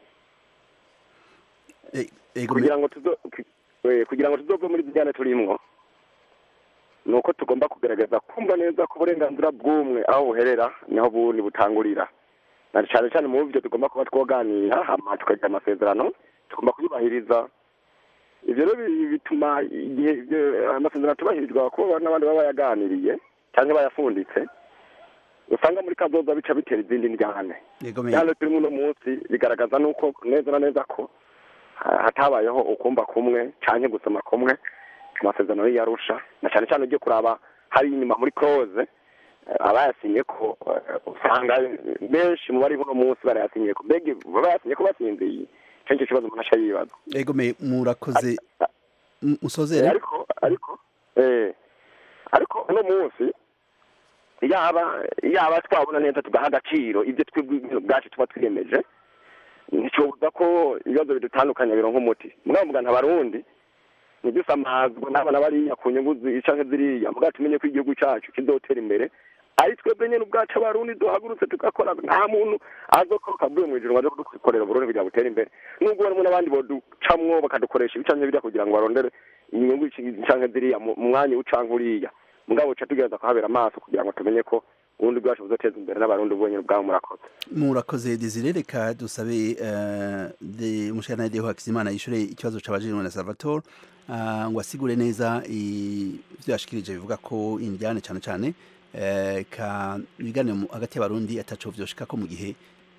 kugira ngo kugira ngo tuzove muri zijyane turimwo ni uko tugomba kugaragaza kumva neza ko uburenganzira bw'umwe aho buherera niho bundi butangurira na cyane cyane mu byo tugomba kuba twoganira hama tukagira amasezerano tugomba kuyubahiriza ibyo rero bituma igihe amasezerano atubahirizwa kuba n'abandi baba bayaganiriye cyangwa bayafunditse usanga muri kazoza bica bitera izindi njyane njyane turimo uno munsi bigaragaza nuko neza na neza ko hatabayeho ukumva kumwe cyangwa gusoma kumwe amasezerano y'iyarusha na cyane cyane ugiye kuraba hari inyuma muri close abayasinye ko usanga benshi mu bari uno munsi barayasinye ko mbega bayasinye ko basinziye icyo ngicyo kibazo umuntu aca yibaza ego me murakoze musozere ariko ariko eh ariko uno munsi yaba yaba twabona neza tugaha agaciro ibyo twebwe bwacu tuba twiyemeje nticobuza ko ibibazo bidutandukanya bironka umuti mugabo mugana abarundi ntidusamazwe n'abana bariya ku nyungu canke ziriya mugabo tumenye ko igihugu cacu kizotera imbere ari twebwe nyene ubwacu abarundi duhagurutse tugakora nta muntu azokoroka avuye mu ijuru ngo aje kudukorera uburundi kugira butere imbere nubwo barimo n'abandi boducamwo bakadukoresha ibicanke biriya kugira ngo barondere inyungu canke ziriya mu mwanya ucanke uriya mugabo ca tugereza kuhabera amaso kugira ngo tumenye ko ubundi bwacu buzoteza imbere n'abarundi bonyene ubwabo murakoze murakoze desire reka dusabe umushana deho hakizimana yishure ikibazo cabajijwe na salvatore ngo asigure neza ivyo yashikirije bivuga ko indyane cane cane ka ibiganiro hagati y'abarundi ataco vyoshika ko mu gihe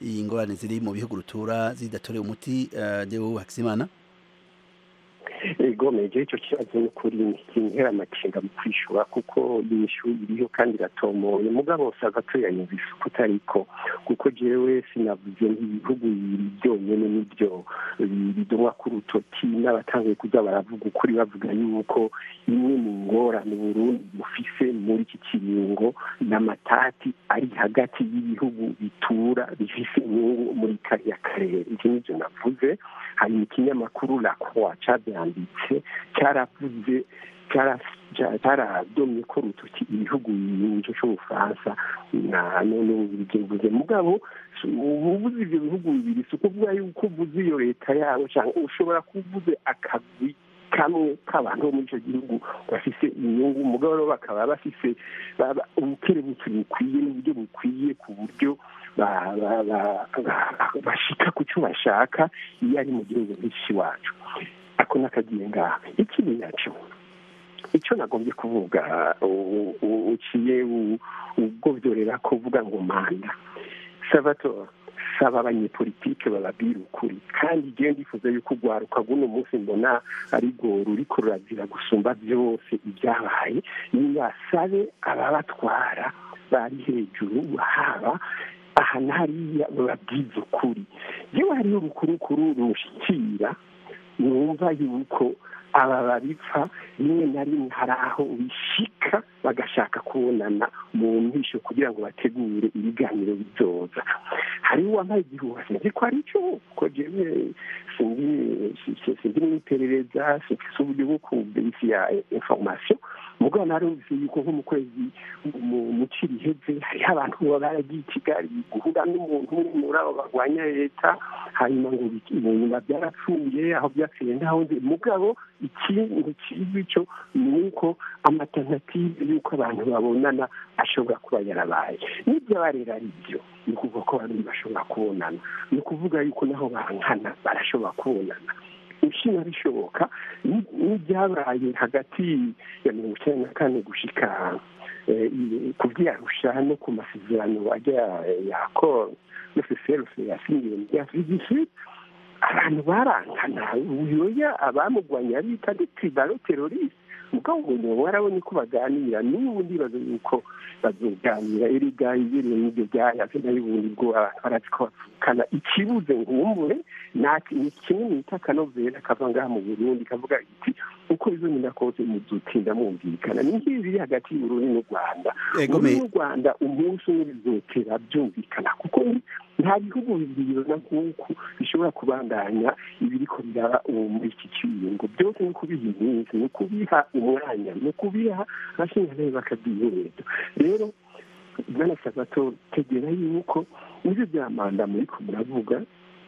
ingorane ziri mu bihugu rutura zidatorewe umuti deo hakizimana ego meje icyo kibazo ni ukuri kinkera amakenga mu kwishura kuko inyishu iriho kandi iratomoye mugabo sabato yanyumvise uko utariko kuko jewe sinavuze nk'ibihugu bibiri byonyene nibyo bidomwa ku rutoki n'abatanguye kuza baravuga ukuri bavuga yuko imwe mu ngorane burundi bufise muri iki kiringo n'amatati ari hagati y'ibihugu bitura bifise inyungu muri kariya karere ivyo nivyo navuze hari mu kinyamakuru la croix cabyanditse cyaravuze cyaradomye ko rutoki ibihugu bibiri cy'ubufaransa na none bivuze mugabo ubuvuze ibyo bihugu bibiri si ukuvuga yuko uvuze iyo leta yabo cyangwa ushobora kuvuze akagwi kamwe k'abantu bo muri icyo gihugu bafise inyungu umugabo rero bakaba bafise ubukerebutsi bukwiye n'uburyo bukwiye ku buryo bashika ku cyo bashaka iyo ari mu gihugu nk'iki wacu ako n'akagiye ngaha ikindi nacyo icyo nagombye kuvuga uciye ubwobyorera kuvuga ngo manda salvatore saba abanyepolitike bababwira ukuri kandi igihe ndifuza yuko urwaruka rw'uno munsi mbona ari rwo ruriko rurazira gusumba byose ibyabaye nibasabe ababatwara bari hejuru haba aha na hariya bababwiza ukuri yewe hariho urukurukuru rushikira numva yuko aba babipfa rimwe na rimwe hari aho bishika bagashaka kubonana mu mpisho kugira ngo bategure ibiganiro bizoza hariho uwambaye igihuha sinzi ko ari cyo ko jewe sinzi n'iperereza sinfise uburyo bwo kuberifiya information mugabo narumvise yuko nko mu kwezi mu ciri iheze hariho abantu baba baragiye i kigali guhura n'umuntu umwe muri abo barwanya leta hanyuma ngo mu nyuma byarapfuye aho byapfuye ntaho nzi mugabo ikintu kizwi cyo ni uko amatanative y'uko abantu babonana ashobora kuba yarabaye n'ibyo rero ari byo ni ukuvuga ko abantu bashobora kubonana ni ukuvuga yuko naho bankana barashobora kubonana ushinga bishoboka n'ibyabaye hagati ya mirongo icyenda na kane gushika ku byarusha no ku masezerano ajya yakora no seserufe yasinyiwe muri afurika abantu barangana uyoya abamugwanya bita de tribalo teroriste mugabo ngo warabonye ko baganira n'ubu ndibaza yuko bazoganira erega ibereye n'ibyo byayaze nayo ubundi bwo abantu barazi ko bavukana ikibuze nkumbure ni kimwe mwita akanovera kava ngaha mu burundi kavuga iti uko bizonyina kose muzotinda mwumvikana ni nk'ibi biri hagati y'uburundi n'u rwanda uburundi n'u rwanda umunsi umwe bizotera byumvikana kuko nta bihugu bibiri na nk'uku bishobora kubandanya ibiriko biraba ubu muri iki kiringo byose ni ukubiha iminsi ni ukubiha umwanya ni ukubiha abashinzwe bakabyihereza rero bwana sabato tegera yuko nibyo bya manda muriko muravuga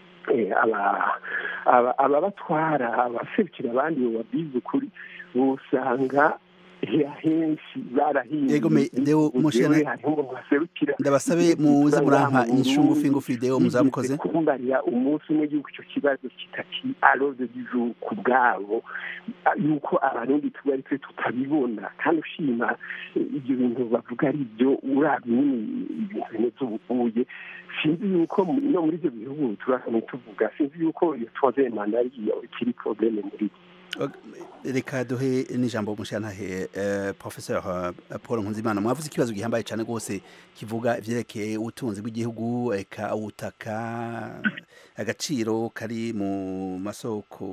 ababatwara abaserukira abandi bababwiza ukuri usanga henshi barahinduye ndabasabe muze murampa inyishu ngufi ngufi deo muzamukoze kumbarira umunsi umwe yuko icyo kibazo kitaki aroze bizu ku bwabo yuko abarundi tuba ari twe tutabibona kandi ushima ibyo bintu bavuga ari byo urabye nyine ibintu bimeze ubuye sinzi yuko no muri ibyo bihugu turasane tuvuga sinzi yuko iyo tuwaze manda ariyo ikiri probleme muri reka duhe n'ijambo umushantahe professeur paul nkunzimana mwavuze ikibazo gihambaye cyane rwose kivuga ivyerekeye ubutunzi bw'igihugu eka ubutaka agaciro kari mu masoko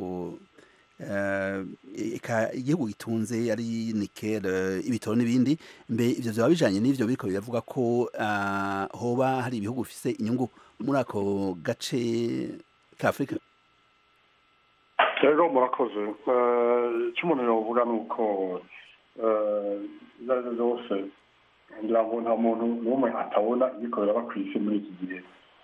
eka igihugu gitunze ari nikel ibitoro n'ibindi mbe ivyo vyaba bijanye n'ivyo biriko biravuga ko hoba hari ibihugu bifise inyungu muri ako gace ka afurika rero murakoze icyo umuntu yavuga ni uko izo ari zo zose ngira ngo nta muntu n'umwe atabona ibikorera aba ku isi muri iki gihe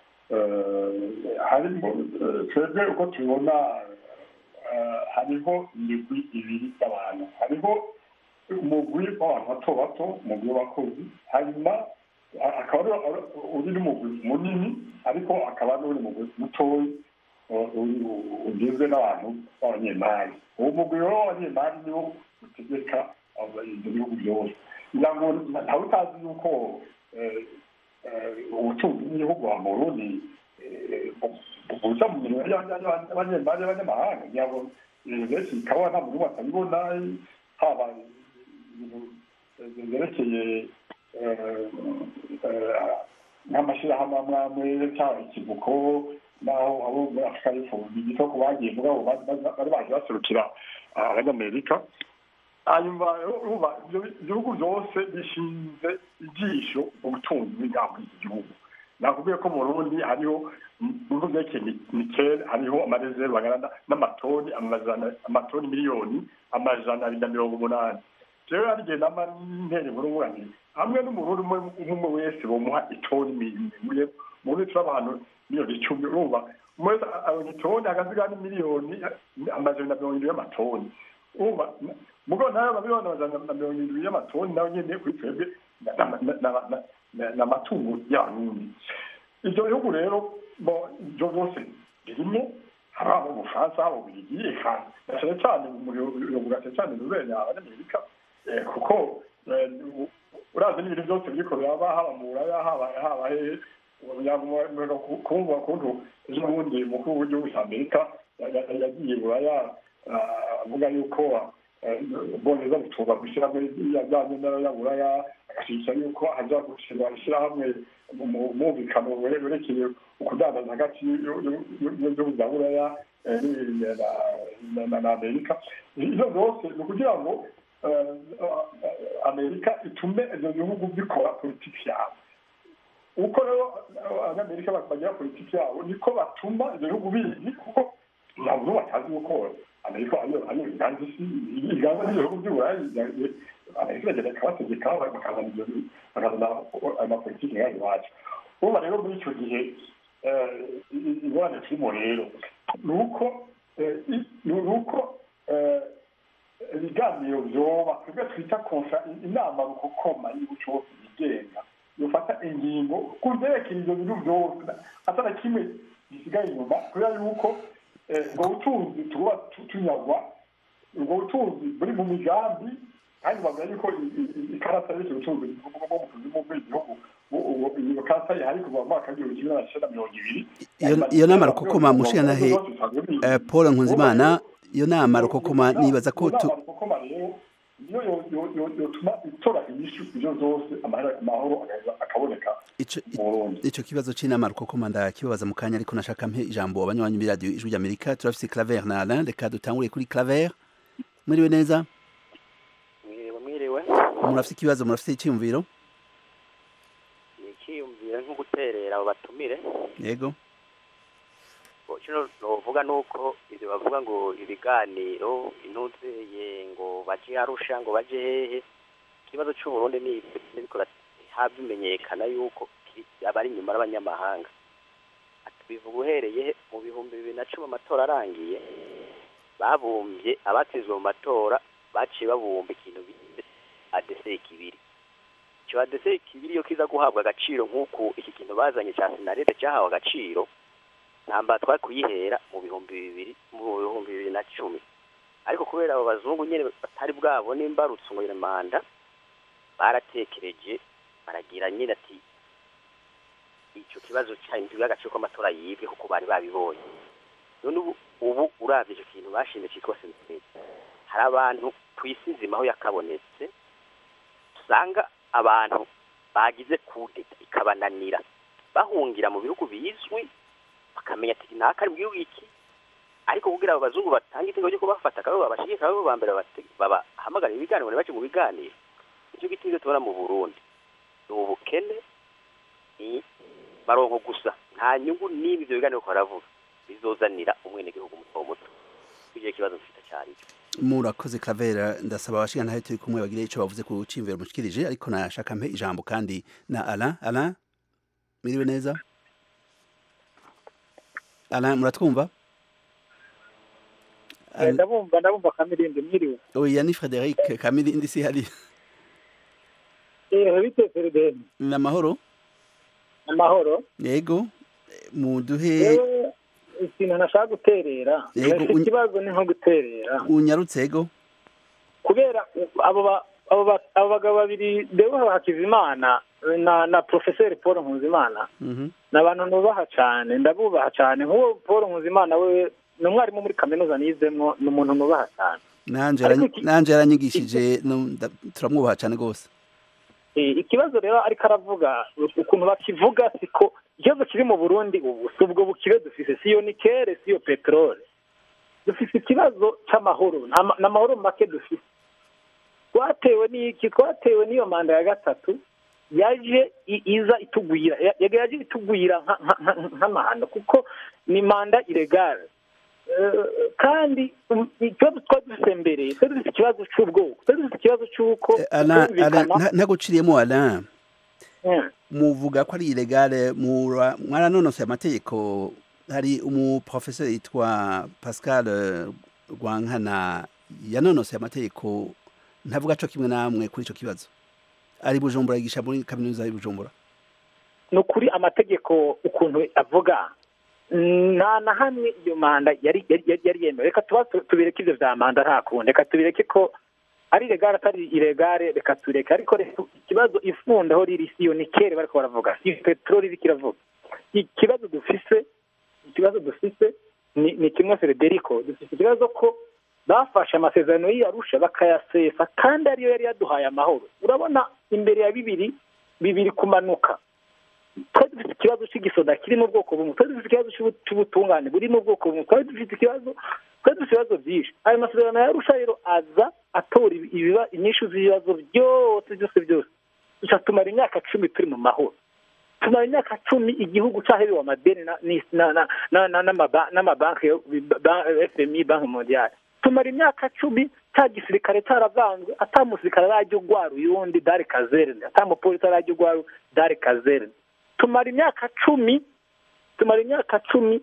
harimo twebwe uko tubibona hariho imigwi ibiri y'abantu hariho umugwi w'abantu bato bato umugwi w'abakozi hanyuma akaba uri n'umugwi munini ariko akaba n'uri mugwi mutoya ugizwe n'abantu b'abanyemari uwo mugwi rero w'abanyemari niwo utegeka ibyo bihugu byose kugira ngo ntawe utazi yuko ubutunzi bw'igihugu wa burundi buza mu mirimo y'abanyamahanga kugira ngo ibintu benshi bikaba nta muntu batabibona haba ibintu byerekeye nk'amashyirahamwe amwe amwe cyangwa ikivuko naho abo muri afurika y'epfo bigito ku bagiye mugabo bari baje baserukira abanyamerika hanyuma urumva ibihugu byose bishinze ijisho mu butunzi bw'ingamba iki gihugu nakubwiye ko mu burundi hariho mu bihugu byerekeye nikeli hariho amarezerve angana n'amatoni amatoni miliyoni amajana abiri na mirongo umunani rero hari igihe nama ntere burunguranire hamwe n'umurundi umwe wese bomuha itoni imwe mu burundi turi abantu miliyoni icumi urumva umwe wese abonye itoni hagasigaho n'imiliyoni amajana na mirongo irindwi y'amatoni urumva mugabo nayo amamiliyoni amajana na mirongo irindwi y'amatoni nayo nyene kuri twebwe ni amatungo y'abarundi ibyo bihugu rero ibyo byose birimo haba mu bufaransa haba mu birigi eka na cyane cyane umuyoboro cyane cyane rubenya abanyamerika kuko urazi n'ibintu byose biriko biraba haba mu buraya haba haba hehe kumva ukuntu ejo bundi umukuru w'igihugu cya amerika yagiye buraya avuga yuko boneza gutuba gushyiramo yajyanye n'abanyaburaya agashyigikira yuko haza gushyirwa ishyirahamwe mu mwumvikano werekeye ukudandaza hagati y'ibihugu bya buraya na amerika ibyo byose ni ukugira ngo amerika itume ibyo bihugu bikora politiki yabo uko rero abanyamerika bagira politiki yabo niko batuma ibyo bihugu bizi kuko ntabwo batazi gukora amerika ariyo iganza isi iganza n'ibihugu by'uburayi amerika iragenda ikabategeka bakazana ibyo bakazana amapolitiki yayo iwacu urumva rero muri icyo gihe ingorane turimo rero ni uko ni uko ibiganiro byoba twebwe twita konsa inama rukokoma y'ubucuruzi yigenga yofata ingingo ku byerekeye ibyo bintu byose atana kimwe gisigaye inyuma kubera yuko ubwo butunzi tuba tunyagwa ubwo butunzi buri mu migambi kandi bavuga yuko ikarata y'icyo butunzi bwo mu kuzimu bw'igihugu iyo karata ihari kuva mu mwaka w'igihumbi kimwe magana cyenda mirongo ibiri iyo nama rukokoma mushikanahe paul nkunzimana iyo nama rukokoma nibaza ko tu niyo yotuma itora inyishu ibyo zose amahoro akaboneka ico kibazo c'inama rukokoma ndakibabaza mu kanya ariko nashaka mpe ijambo abanywanyi b'iradiyo ijwi ry'amerika turafise claver na alain reka dutangure kuri claver mwiriwe neza mwiriwe mwiriwe murafise ikibazo murafise iciyumviro ni iciyumviro nko guterera abo batumire yego kino novuga nuko ivyo bavuga ngo ibiganiro intuzeye ngo baje arusha ngo baje hehe ikibazo c'uburundi ni biriko habimenyekana yuko abari inyuma y'abanyamahanga bivuga uhereye mu bihumbi bibiri na cumi amatora arangiye babumbye abatsinzwe mu matora baciye babumba ikintu bise adese kibiri icyo adese kibiri iyo kiza guhabwa agaciro nk'uku iki kintu bazanye cya sinarete cyahawe agaciro ntamba twari kuyihera mu bihumbi bibiri mu bihumbi bibiri na cumi ariko kubera abo bazungu nyine batari bwabone imbarutso ngo manda baratekereje baragira nyine ati icyo kibazo cyahinduriwe agaciro k'amatora yibwe kuko bari babibonye none ubu ubu urabye icyo kintu bashinze cyitwa seniteri hari abantu ku isi nzima aho yakabonetse usanga abantu bagize kudeta ikabananira bahungira mu bihugu bizwi bakamenya ati ntaka ari mu gihugu iki ariko kugira abo bazungu batanga itegeko ryo kubafata akaba babashigika abo ba mbere babahamagarira ibiganiro bace mu biganiro nicyo giti ibyo tubona mu burundi ni ubukene ni baronko gusa nta nyungu n'ibi ibyo biganiro ko baravuga bizozanira umwenegihugu muto muto icyo kibazo mfite cyari murakoze kavera ndasaba abashinga ntahe turi kumwe bagire icyo bavuze ku cimvero mushikirije ariko nashaka mpe ijambo kandi na Alain Alain miriwe neza Alain muratwumva ndabumva ndabumva kamirindi mwiriwe oya ni Frederic kamirindi si hari eh bite Frederic ni amahoro amahoro yego muduhe ikintu nashaka guterera ikibazo ni nko guterera unyarutse ego kubera abo abo bagabo babiri Deo Hakizimana na na porofeseri paul nkuzimana ni abantu nubaha cyane ndabubaha cyane nk'uwo paul nkuzimana we ni umwarimu muri kaminuza nizemo ni umuntu nubaha cyane nanjye yaranyigishije turamwubaha cyane rwose ikibazo rero ariko aravuga ukuntu bakivuga siko ikibazo kiri mu burundi ubu si ubwo bukire dufise si iyo nikere si iyo peteroli dufise ikibazo cy'amahoro ni amahoro make dufise twatewe n'iki twatewe n'iyo manda ya gatatu yaje iza itugwira yaje itugwira nk'amahano kuko ni manda iregare kandi ikibazo twari dufite mbere twari dufite ikibazo cy'ubwoko twari dufite ikibazo cy'uko ntaguciriyemo ara muvuga ko ari iregare mwaranonosoye amategeko hari umuprofeseri yitwa pascal rwankana yanonosoye amategeko ntavuga cyo kimwe namwe kuri icyo kibazo ari bujumbura yigisha muri kaminuza y'i bujumbura ni ukuri amategeko ukuntu avuga nta na hamwe iyo manda yari yari yemewe reka tuba tubireke ibyo bya manda nta kundi reka tubireke ko ari iregare atari iregare reka tureke ariko ikibazo ifundaho riri si iyo ni kere bari baravuga si peteroli iri kiravuga ikibazo dufise ikibazo dufise ni kimwe federico dufite ikibazo ko bafashe amasezerano y'iyarusha bakayasesa kandi ariyo yari yaduhaye amahoro urabona imbere ya bibiri bibiri kumanuka twari dufite ikibazo cy'igisoda kiri mu bwoko bumwe twari dufite ikibazo cy'ubutungane buri mu bwoko bumwe twari dufite ikibazo twari dufite ibibazo byinshi ayo masezerano yarusha rero aza atora ibiba inyinshi z'ibibazo byose byose byose duca tumara imyaka cumi turi mu mahoro tumara imyaka cumi igihugu cyaherewe amadeni n'amabanki fmi banki mondiale tumara imyaka cumi cya gisirikare cyaravanzwe atamusirikare arajya ugwara uyundi dare kazerne atamupolisi arajya ugwara dare kazerne tumara imyaka cumi tumara imyaka cumi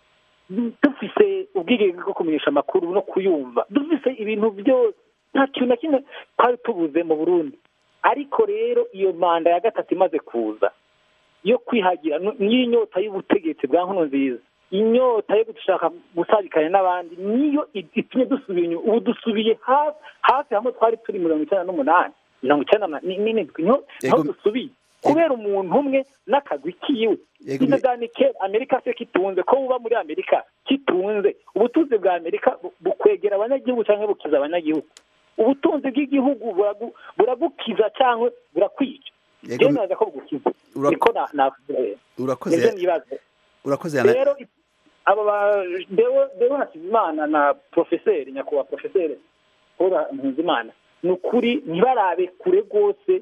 dufise ubwigenge bwo kumenyesha amakuru no kuyumva dufise ibintu byose nta kintu na kimwe twari tubuze mu burundi ariko rero iyo manda ya gatatu imaze kuza yo kwihagira niyo inyota y'ubutegetsi bwa nkono nziza inyota yo gushaka gusabikanya n'abandi niyo itumye dusubira inyuma ubu dusubiye hafi hamwe twari turi mirongo icyenda n'umunani mirongo icyenda n'indwi niho dusubiye kubera umuntu umwe n'akagwi kiwe ikiganike amerika se kitunze ko uba muri amerika kitunze ubutunzi bwa amerika bukwegera abanyagihugu cyangwa bukiza abanyagihugu ubutunzi bw'igihugu buragukiza cyangwa burakwica byemeza ko bugukiza niko urakoze urakoze rero aba dewo hakizimana na porofeseri nyakubahwa porofeseri paul nkuzimana ni ukuri ntibarabe kure rwose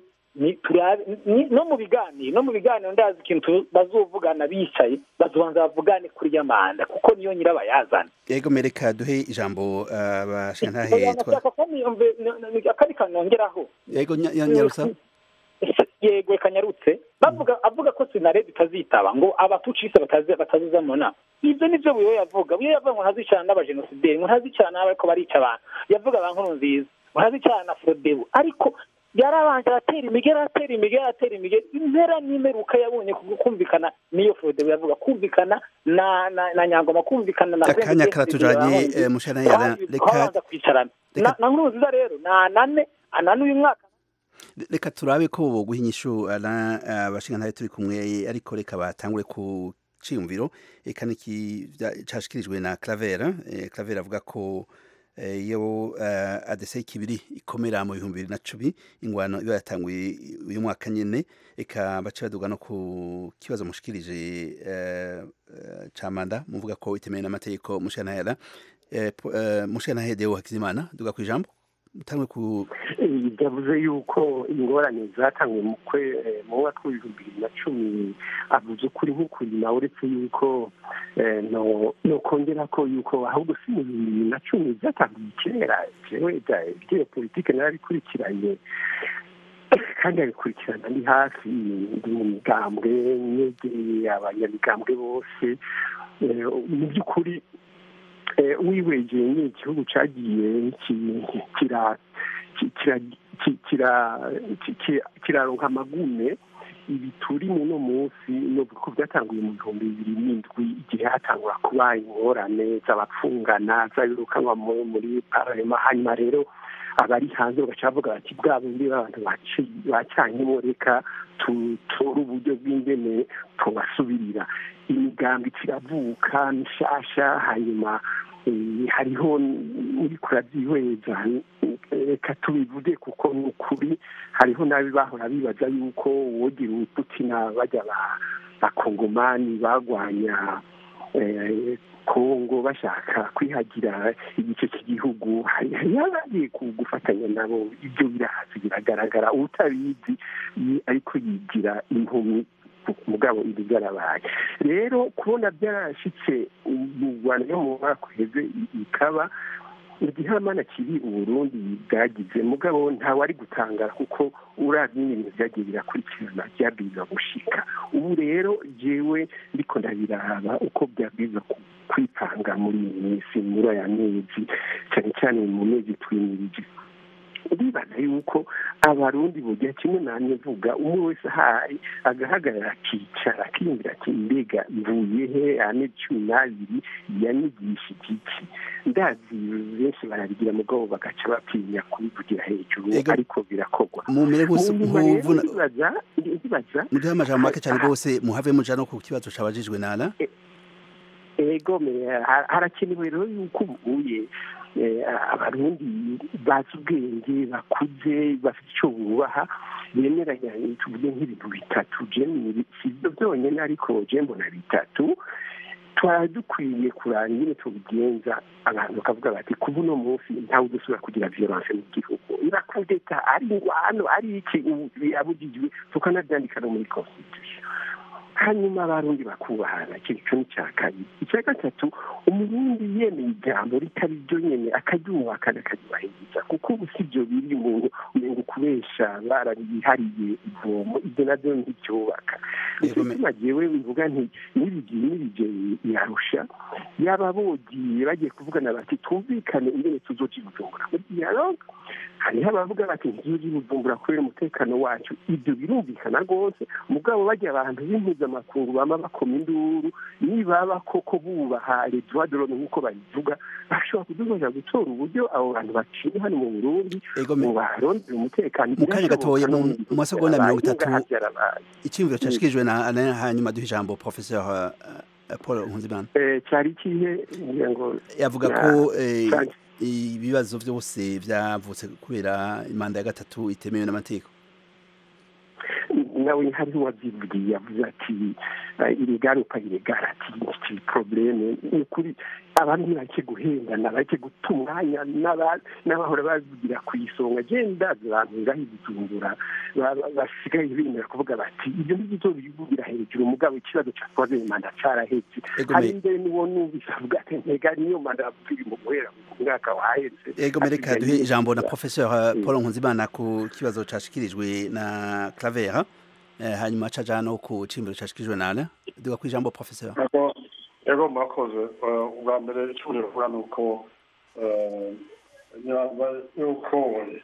no mu biganiro no mu biganiro ndazi ikintu bazuvugana bicaye bazubanza bavugane kuri ya manda kuko niyo nyirabayazana yego mereka duhe ijambo abashintahe akandi kantu nongeraho yego nyarusa yego reka nyarutse bavuga avuga ko sinarebe itazitaba ngo abatucise bataziza mu nama ibyo nibyo buriwe yavuga buriwe yavuga ngo ntazicarana n'abajenosideri ngo ntazicarana n'abariko barica abantu yavuga ba nkuru nziza ngo ntazicarana na forodebu ariko yarabanje aratera imigeri aratera imigeri aratera imigeri impera n'imeruka yabonye kumvikana n'iyo forodebu yavuga kumvikana na na nyangoma kumvikana na akanya karatujanye mushana yara reka kwicarana na nkuru nziza rero na nane anane uyu mwaka reka turabe ko boguha inyishu abashinga ntayo turi kumwe ariko reka batangure ku ciyumviro eka niki cashikirijwe na Claver Claver avuga ko iyo adese kibiri ikomera mu bihumbi bibiri na cumi ingwano iba yatanguye uyu mwaka nyene eka bace baduga no ku kibazo mushikirije ca manda muvuga ko itemewe n'amategeko mushanahera mushanahera Deo Hakizimana duga ku ijambo mutangwe ku yavuze yuko ingorane zatanzwe mu kwe mu mwaka w'ibihumbi bibiri na cumi avuze ukuri nk'ukuri nawe uretse yuko no kongera ko yuko ahubwo si mu bihumbi bibiri na cumi byatangiye kera jewe ibyo politike narabikurikiranye kandi abikurikirana ni hafi ndi mu migambwe nyegeye abanyamigambwe bose mu by'ukuri wibegeye ni igihugu cyagiye kiraronka amagume ibi turi muno munsi nubwo ko byatanguye mu bihumbi bibiri n'indwi igihe hatangura kuba ingorane z'abapfungana z'abirukanwa muri pararema hanyuma rero abari hanze bagaca bavuga bati bwa bundi b'abantu bacanyemo reka tutore uburyo bw'ingene tubasubirira imigambi kiravuka mishasha hanyuma hariho muri kurabyihweza reka tubivuge kuko ni ukuri hariho n'abi bahora bibaza yuko wogira ubuputina bajya bakongomani bagwanya kongo bashaka kwihagira igice cy'igihugu yabagiye gufatanya nabo ibyo birahazi biragaragara utabizi ariko yigira impumyi mugabo ibi byarabaye rero kubona byarashyitse mu rwanda no mu mwaka uheze ikaba igihamana kiri uburundi bwagize mugabo ntawe ari gutangara kuko urabye ibintu byagiye birakurikirana byabwiza gushika ubu rero jewe ndiko ndabiraba uko byabwiza kwipanga muri iyi minsi muri aya mezi cyane cyane mu mezi twimirije ndibaza yuko abarundi bugira kimwe namwe vuga umwe wese ahari agahagarara akicara akiyumvira ati mbega mvuye he ane cumi n'abiri yanyigisha igiki ndazi benshi barabigira mugabo bagaca batinya kubivugira hejuru ariko birakorwa mumere bose nkuvuna ndibaza muduhe amajambo make cyane rwose muhave muja no ku kibazo cabajijwe nana ego harakenewe rero yuko ubuye abarundi bazi ubwenge bakuze bafite icyo bubaha bemeranya tuvuge nk'ibintu bitatu si ibyo byonyine ariko mbona bitatu twari dukwiye kuranga ingene tubigenza abantu bakavuga bati kuba uno munsi ntawe udusubira kugira violence mu gihugu irakudeta ari ingwano ari iki birabujijwe tukanabyandika no muri constitution hanyuma abarundi bakubahana icyo gico ni cya kabiri icya gatatu umurundi yemeye ijambo ritari ryo nyene akaryubakana akaryubahiriza kuko ubu si byo biri umuntu umenga ukubesha barabihariye ivomo ibyo navyo ntibyubaka nicyo gituma jewe bivuga nti n'ibigiye n'ibije yarusha yaba bogiye bagiye kuvugana bati twumvikane ingene tuzoja i bujumbura muri dialogue hariho abavuga bati ntizoja i bujumbura kubera umutekano wacu ibyo birumvikana rwose mugabo bajya abantu b'impuzamakungu bama bakoma induru nibaba koko bubaha les droits de l'homme nk'uko babivuga bashobora kudufasha gutora uburyo abo bantu baciye hano mu burundi ngo barondere umutekano mu kanya gatoya mu masegonda mirongo itatu icyiyumviro cyashyikirijwe na hanyuma duha ijambo professeur paul nkunzimana cyari ikihe yavuga ko ibibazo byose byavutse kubera imanda ya gatatu itemewe n'amategeko nawe hariho uwabyivugiye yavuze ati irigaruka iregara ati iki probleme ni ukuri abantu ntibake guhendana bake guta umwanya n'abahora bavugira ku isonga genda abantu ngaho ibijumbura basigaye bemera kuvuga bati ibyo ngibyo bivugira hejuru umugabo ikibazo cya twaze manda carahetse hari imbere niwo numvise avuga ati ntega niyo manda yapfiri mu guhera mu mwaka wahetse ego mereka duhe ijambo na professeur paul nkunzimana ku kibazo cashikirijwe na clavera hanyuma caja no ku cimbiro cashikirijwe nana duga ku ijambo professeur ego murakoze ubwa mbere icyo bivuga ni uko yuko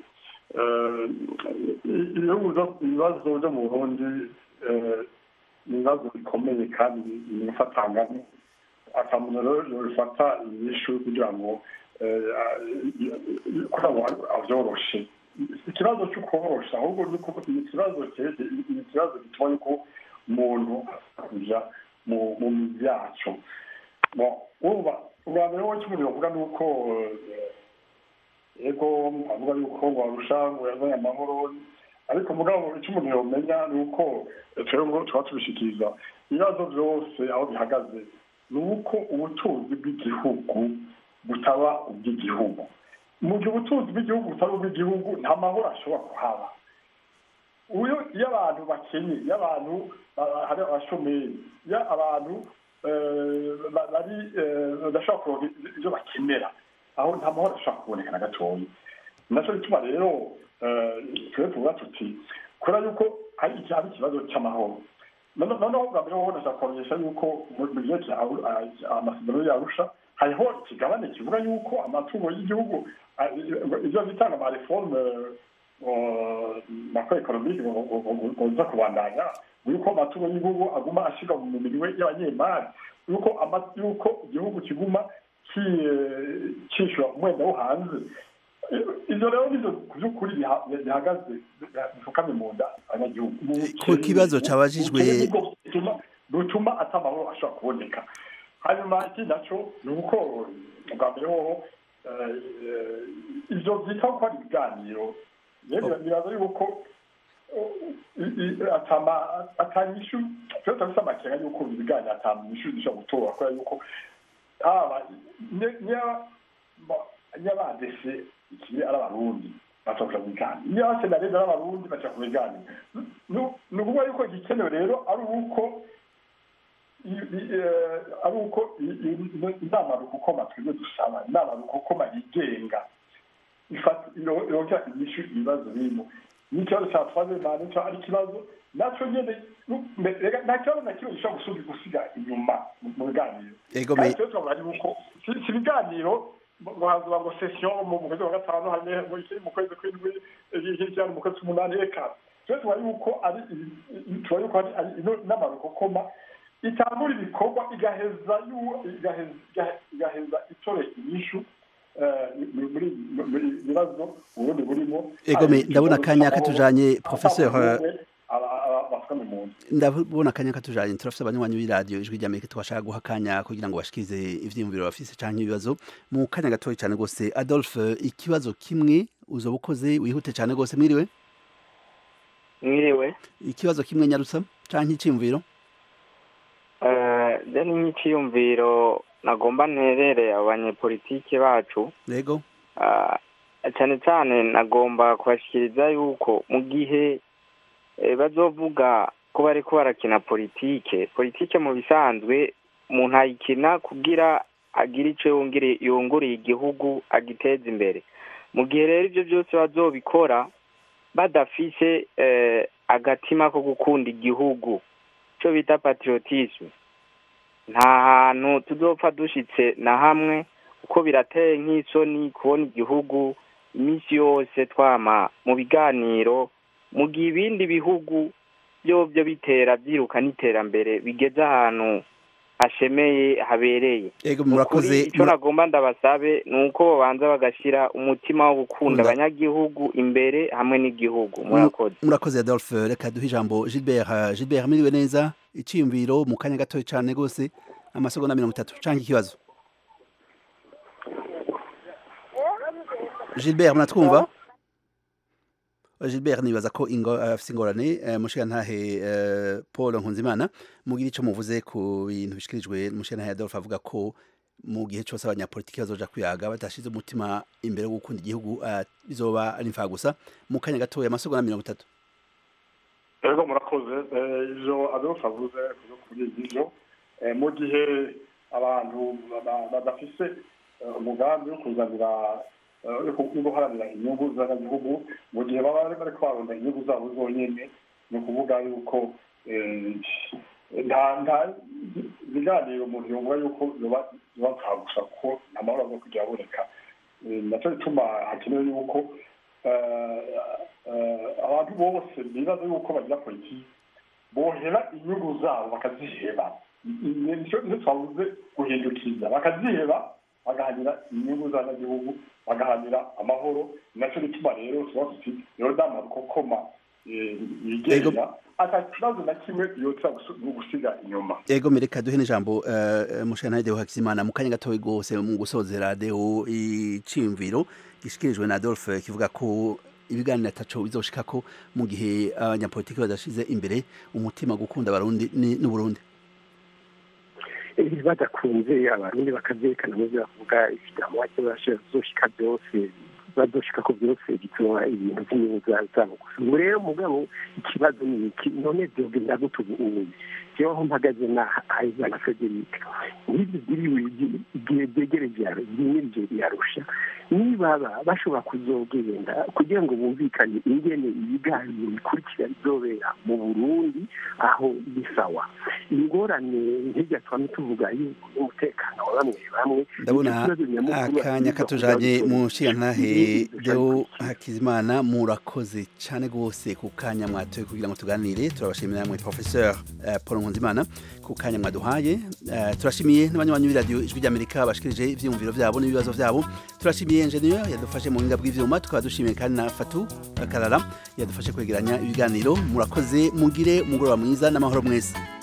ibibazo byo mu burundi ni ibibazo bikomeye kandi binafatanga akamuntu rero bifata inyishu kugira ngo kugira ngo avyoroshe ikibazo cyo korosha ahubwo ni ikibazo ni ikibazo gituma yuko umuntu kuja mu mizi yacu urumva ubwa mbere wowe cy'umuntu bavuga ni uko ego avuga yuko ngo arusha ngo yazanye amahoro ariko mugabo icyo umuntu yomenya ni uko twebwe tuba tubishikiriza ibibazo byose aho bihagaze ni uko ubutunzi bw'igihugu butaba ubw'igihugu mu gihe ubutunzi bw'igihugu butari ubw'igihugu nta mahoro ashobora kuhaba uyu iyo abantu bakenye iyo abantu hari abashomeri iyo abantu bari badashobora kuronka ibyo bakenera aho nta mahoro ashobora kuboneka na gatoya nacyo gituma rero twe tuvuga tuti kubera yuko hari ikibazo cy'amahoro noneho bwa mbere wowe ndashaka kumenyesha yuko mu gihe amasezerano yarusha hariho ikigabane kivuga yuko amatungo y'igihugu ibyo bita ama reforme makro economique ngoza kubandanya yuko amatungo y'igihugu aguma ashyirwa mu mibiri y'abanyemari yuko yuko igihugu kiguma cyishyura umwenda wo hanze ibyo rero nibyo ku by'ukuri bihagaze bifukamye mu nda abanyagihugu ku kibazo cabajijwe rutuma atamahoro ashobora kuboneka hanyuma ikindi naco ni uko bwa mbere hoho ivyo vyita ko ari ibiganiro nibaza yuko atanyishu twe turafise amakenga yuko ibiganiro atanyishu zishobora gutora kubera yuko haba nyabadese ikiri ari abarundi bashobora kubiganira niyo abasenarezi ari abarundi bashobora kubiganira ni ukuvuga yuko igikenewe rero ari uko ari uko inama rukokoma twebwe dusaba inama rukokoma yigenga yongera inyishu ibibazo birimo n'ikibazo cya twazemana nicyo ari ikibazo nacyo nyine nta kibazo na kimwe gishobora gusubiza gusiga inyuma mu biganiro kandi twe turavuga yuko si ibiganiro ngo hazuba ngo sesiyo mu kwezi kwa gatanu hanyuma mu kwezi kw'indwi hirya mu kwezi k'umunani reka twe tuba yuko ari tuba yuko ari inama rukokoma itangura ibikorwa igaheza igaheza itore inyishu muri ibibazo ubundi burimo egome ndabona akanya katujanye professeur ndabona akanya katujanye turafise abanywanyi b'iradiyo ijwi rya amerika twashaka guha akanya kugira ngo bashikize ivyiyumviro bafise canke ibibazo mu kanya gatoya cane gose adolphe ikibazo kimwe uzoba ukoze wihute cane gose mwiriwe mwiriwe ikibazo kimwe nyarutsa canke iciyumviro deni nk'iciyumviro nagomba nterere abanyepolitike bacu yego cyane cyane nagomba kubashikiriza yuko mu gihe bazovuga ko bari ko barakina politike politike mu bisanzwe umuntu ayikina kugira agire icyo yunguriye igihugu agiteza imbere mu gihe rero ibyo byose bazobikora badafise agatima ko gukunda igihugu icyo bita patriotisme nta hantu tuzopfa dushitse na hamwe kuko birateye nk'isoni kubona igihugu iminsi yose twama mu biganiro mu gihe ibindi bihugu byobyo bitera byiruka n'iterambere bigeze ahantu hashemeye habereye ego murakoze icyo nagomba ndabasabe ni uko babanza bagashyira umutima wo gukunda abanyagihugu imbere hamwe n'igihugu murakoze murakoze adolphe reka duhe ijambo gilbert gilbert miriwe neza iciyumviro mu kanya gatoya cyane rwose amasegonda mirongo itatu cyangwa ikibazo gilbert muratwumva gilbert nibaza ko afite ingorane mushirantahe paul nkunzimana mugira icyo muvuze ku bintu bishyikirijwe mushirantahe adolphe avuga ko mu gihe cyose abanyapolitiki bazoja kwiyaga badashyize umutima imbere wo gukunda igihugu bizoba ari imfagusa mu kanya gatoya amasegonda mirongo itatu rero murakoze ivyo adolphe avuze kuri ivyo mu gihe abantu badafise umugambi wo kuzanira yo guharanira inyungu z'abanyagihugu mu gihe baba bari kwaronda inyungu zabo zonyene ni ukuvuga yuko nta ibiganiro umuntu yumva yuko biba gusa kuko nta mahoro aza kujya aboneka nacyo bituma hakenewe yuko abantu bose bibaza yuko bagira politiki bohera inyungu zabo bakaziheba nicyo twavuze guhindukiza bakaziheba bagahanira inyungu z'abanyagihugu bagahanira amahoro nacyo gituma rero tuba tuti rero nama rukokoma yigenga ata kibazo na kimwe yotsa gusiga inyuma ego mereka duhe n'ijambo mushana deo hakizimana mu kanya gatoya rwose mu gusozera deo iciyumviro gishikirijwe na adolphe kivuga ko ibiganiro ataco bizoshika ko mu gihe abanyapolitiki badashize imbere umutima gukunda abarundi n'uburundi badakunze abarundi bakavyerekana mu byo bavuga ikidamu wake bazoshika byose bazoshika ko byose bituma ibintu by'inyungu zabo gusa ubu rero mugabo ikibazo ni iki none vyogenda gute ubu ubu jewe aho mpagaze na ayizana frederic n'ibyo biriwe igihe byegereje byimirije biyarusha nibaba bashobora kuzogenda kugira ngo bumvikane ingene ibiganiro bikurikira bizobera mu burundi aho bisawa ingorane nk'irya twame tuvuga yuko umutekano wa bamwe bamwe ndabona akanya katujanye mu nshingantahe deo hakizimana murakoze cyane rwose ku kanya mwatoye kugira ngo tuganire turabashimira namwe professeur paul Nkunzimana ku kanya mwaduhaye uh, turashimiye n'abanywanyi b'iradiyo ijwi ry'Amerika bashikirije ivyumviro vyabo n'ibibazo vyabo turashimiye engineer yadufashe mu buhinga bw'ivyuma tukaba dushimiye kandi na Fatu Karara yadufashe kwegeranya ibiganiro murakoze mugire umugoroba mwiza n'amahoro mwese